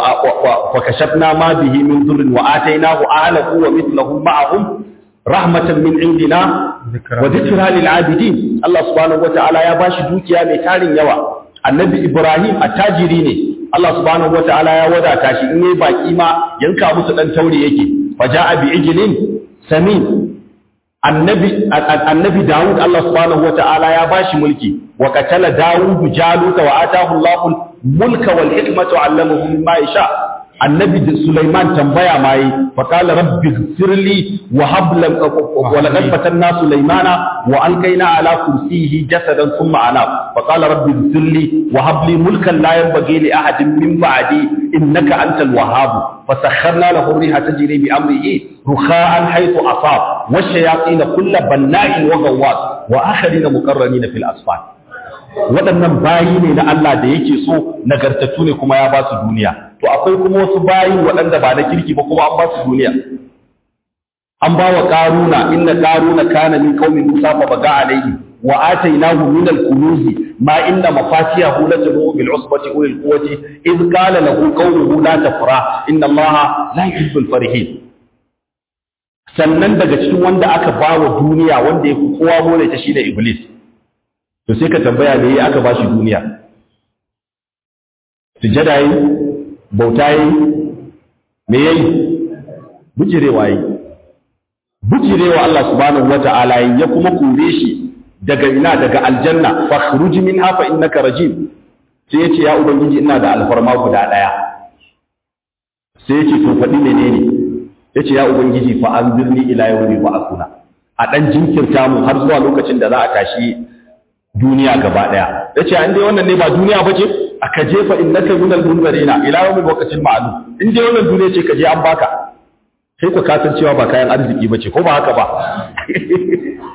وكشفنا ما به من ضر وآتيناه أهله ومثلهم معهم رحمة من عندنا وذكرى للعابدين الله سبحانه وتعالى يا باشي دوكيا mai tarin yawa annabi ibrahim attajiri ne Allah subhanahu wataala ya wadata shi in yayi baki ma yanka musu dan taure yake faja'a bi ijlin samin annabi annabi daud Allah subhanahu wataala ya bashi mulki wa qatala daud jaluta wa atahu Allahu mulka wal hikmata allamahu mimma yasha annabi sulaiman tambaya mai fa qala rabbi ighfirli wa hab lam wa laqad fatanna sulaimana wa alqayna ala kursiyihi jasadan thumma ana fa qala rabbi ighfirli wa hab li mulkan la yanbaghi li ahadin min ba'di innaka antal wahhab فسخرنا له الريح تجري بأمره رخاء حيث أصاب والشياطين كل بناء وغواص وآخرين مقرنين في الأصفاد waɗannan bayi ne na Allah da yake so nagartattu ne kuma ya ba su duniya to akwai kuma wasu bayi waɗanda ba na kirki ba kuma an ba su duniya an ba wa ƙaruna inna ƙaruna kana min qaumin musa fa baga alayhi wa atainahu min al-kunuz ma inna mafatihahu la tanu bil usbati ulil quwwati id qala lahu qawluhu la tafra inna allaha la yuhibbul farihin sannan daga cikin wanda aka ba wa duniya wanda ya kowa more ta shi da iblis to sai ka tambaya me aka ba shi duniya sujada yi bauta yi me yayi bujirewa yi bujirewa Allah subhanahu wata'ala ya kuma kore shi daga ina daga aljanna fakhruj minha fa innaka rajim sai yace ya ubangiji ina da alfarma guda daya sai yace to fadi menene yace ya ubangiji fa anzirni ila yawmi ba'athuna a dan jinkirta mu har zuwa lokacin da za a tashi duniya gaba daya yace an dai wannan ne ba duniya bace aka jefa innaka minal munzarina ila yawmi waqtin ma'lum in dai wannan duniya ce ka je an baka sai ku kasan cewa ba kayan arziki bace ko ba haka ba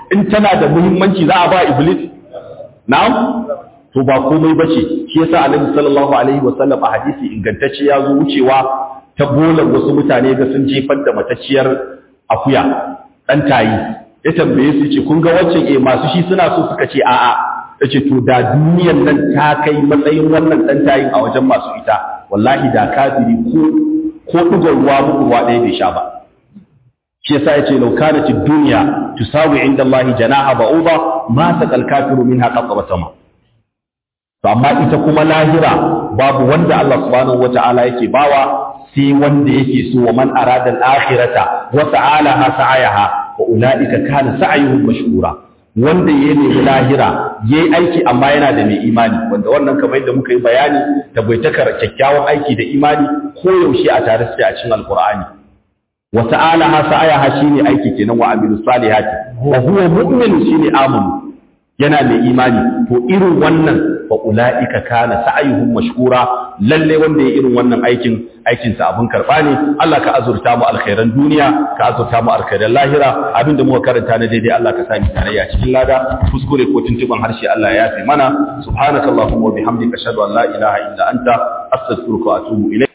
in tana da muhimmanci za a ba iblis na'am to ba komai bace shi yasa annabi sallallahu alaihi wasallam a hadisi ingantacce ya zo wucewa ta bolar wasu mutane ga sun jefar da matacciyar akuya dan tayi ya tambaye su ce kun ga waccan eh masu shi suna so suka ce a'a yace to da duniyar nan ta kai matsayin wannan dan tayin a wajen masu ita wallahi da kafiri ko ko dugon ruwa muku ruwa ɗaya bai sha ba shi yasa yace law kanat ad-dunya tusawi inda Allah janaha ba'uda ma saqal kafiru minha qatwa sama to amma ita kuma lahira babu wanda Allah subhanahu wata'ala yake bawa sai wanda yake so wa man arada al-akhirata wa sa'alaha sa'ayaha wa ulaika kana sa'yuhum mashkura wanda ya nemi lahira yayi aiki amma yana da mai imani wanda wannan kamar yadda muka yi bayani tabaitakar kyakkyawan aiki da imani ko yaushe a tare suke a cikin alqur'ani wa sa'alaha sa'ayaha shine aiki kenan wa amilus salihati wa huwa mu'min shine amanu yana mai imani to irin wannan fa ulaika kana sa'yuhum mashkura lalle wanda ya irin wannan aikin aikin sa abun karba ne Allah ka azurta mu alkhairan duniya ka azurta mu alkhairan lahira abinda muka karanta na daidai Allah ka sa mu tarayya cikin lada kuskure ko tuntuban harshe Allah ya yafe mana subhanakallahumma wa bihamdika ashhadu an la ilaha illa anta astaghfiruka wa atubu ilayk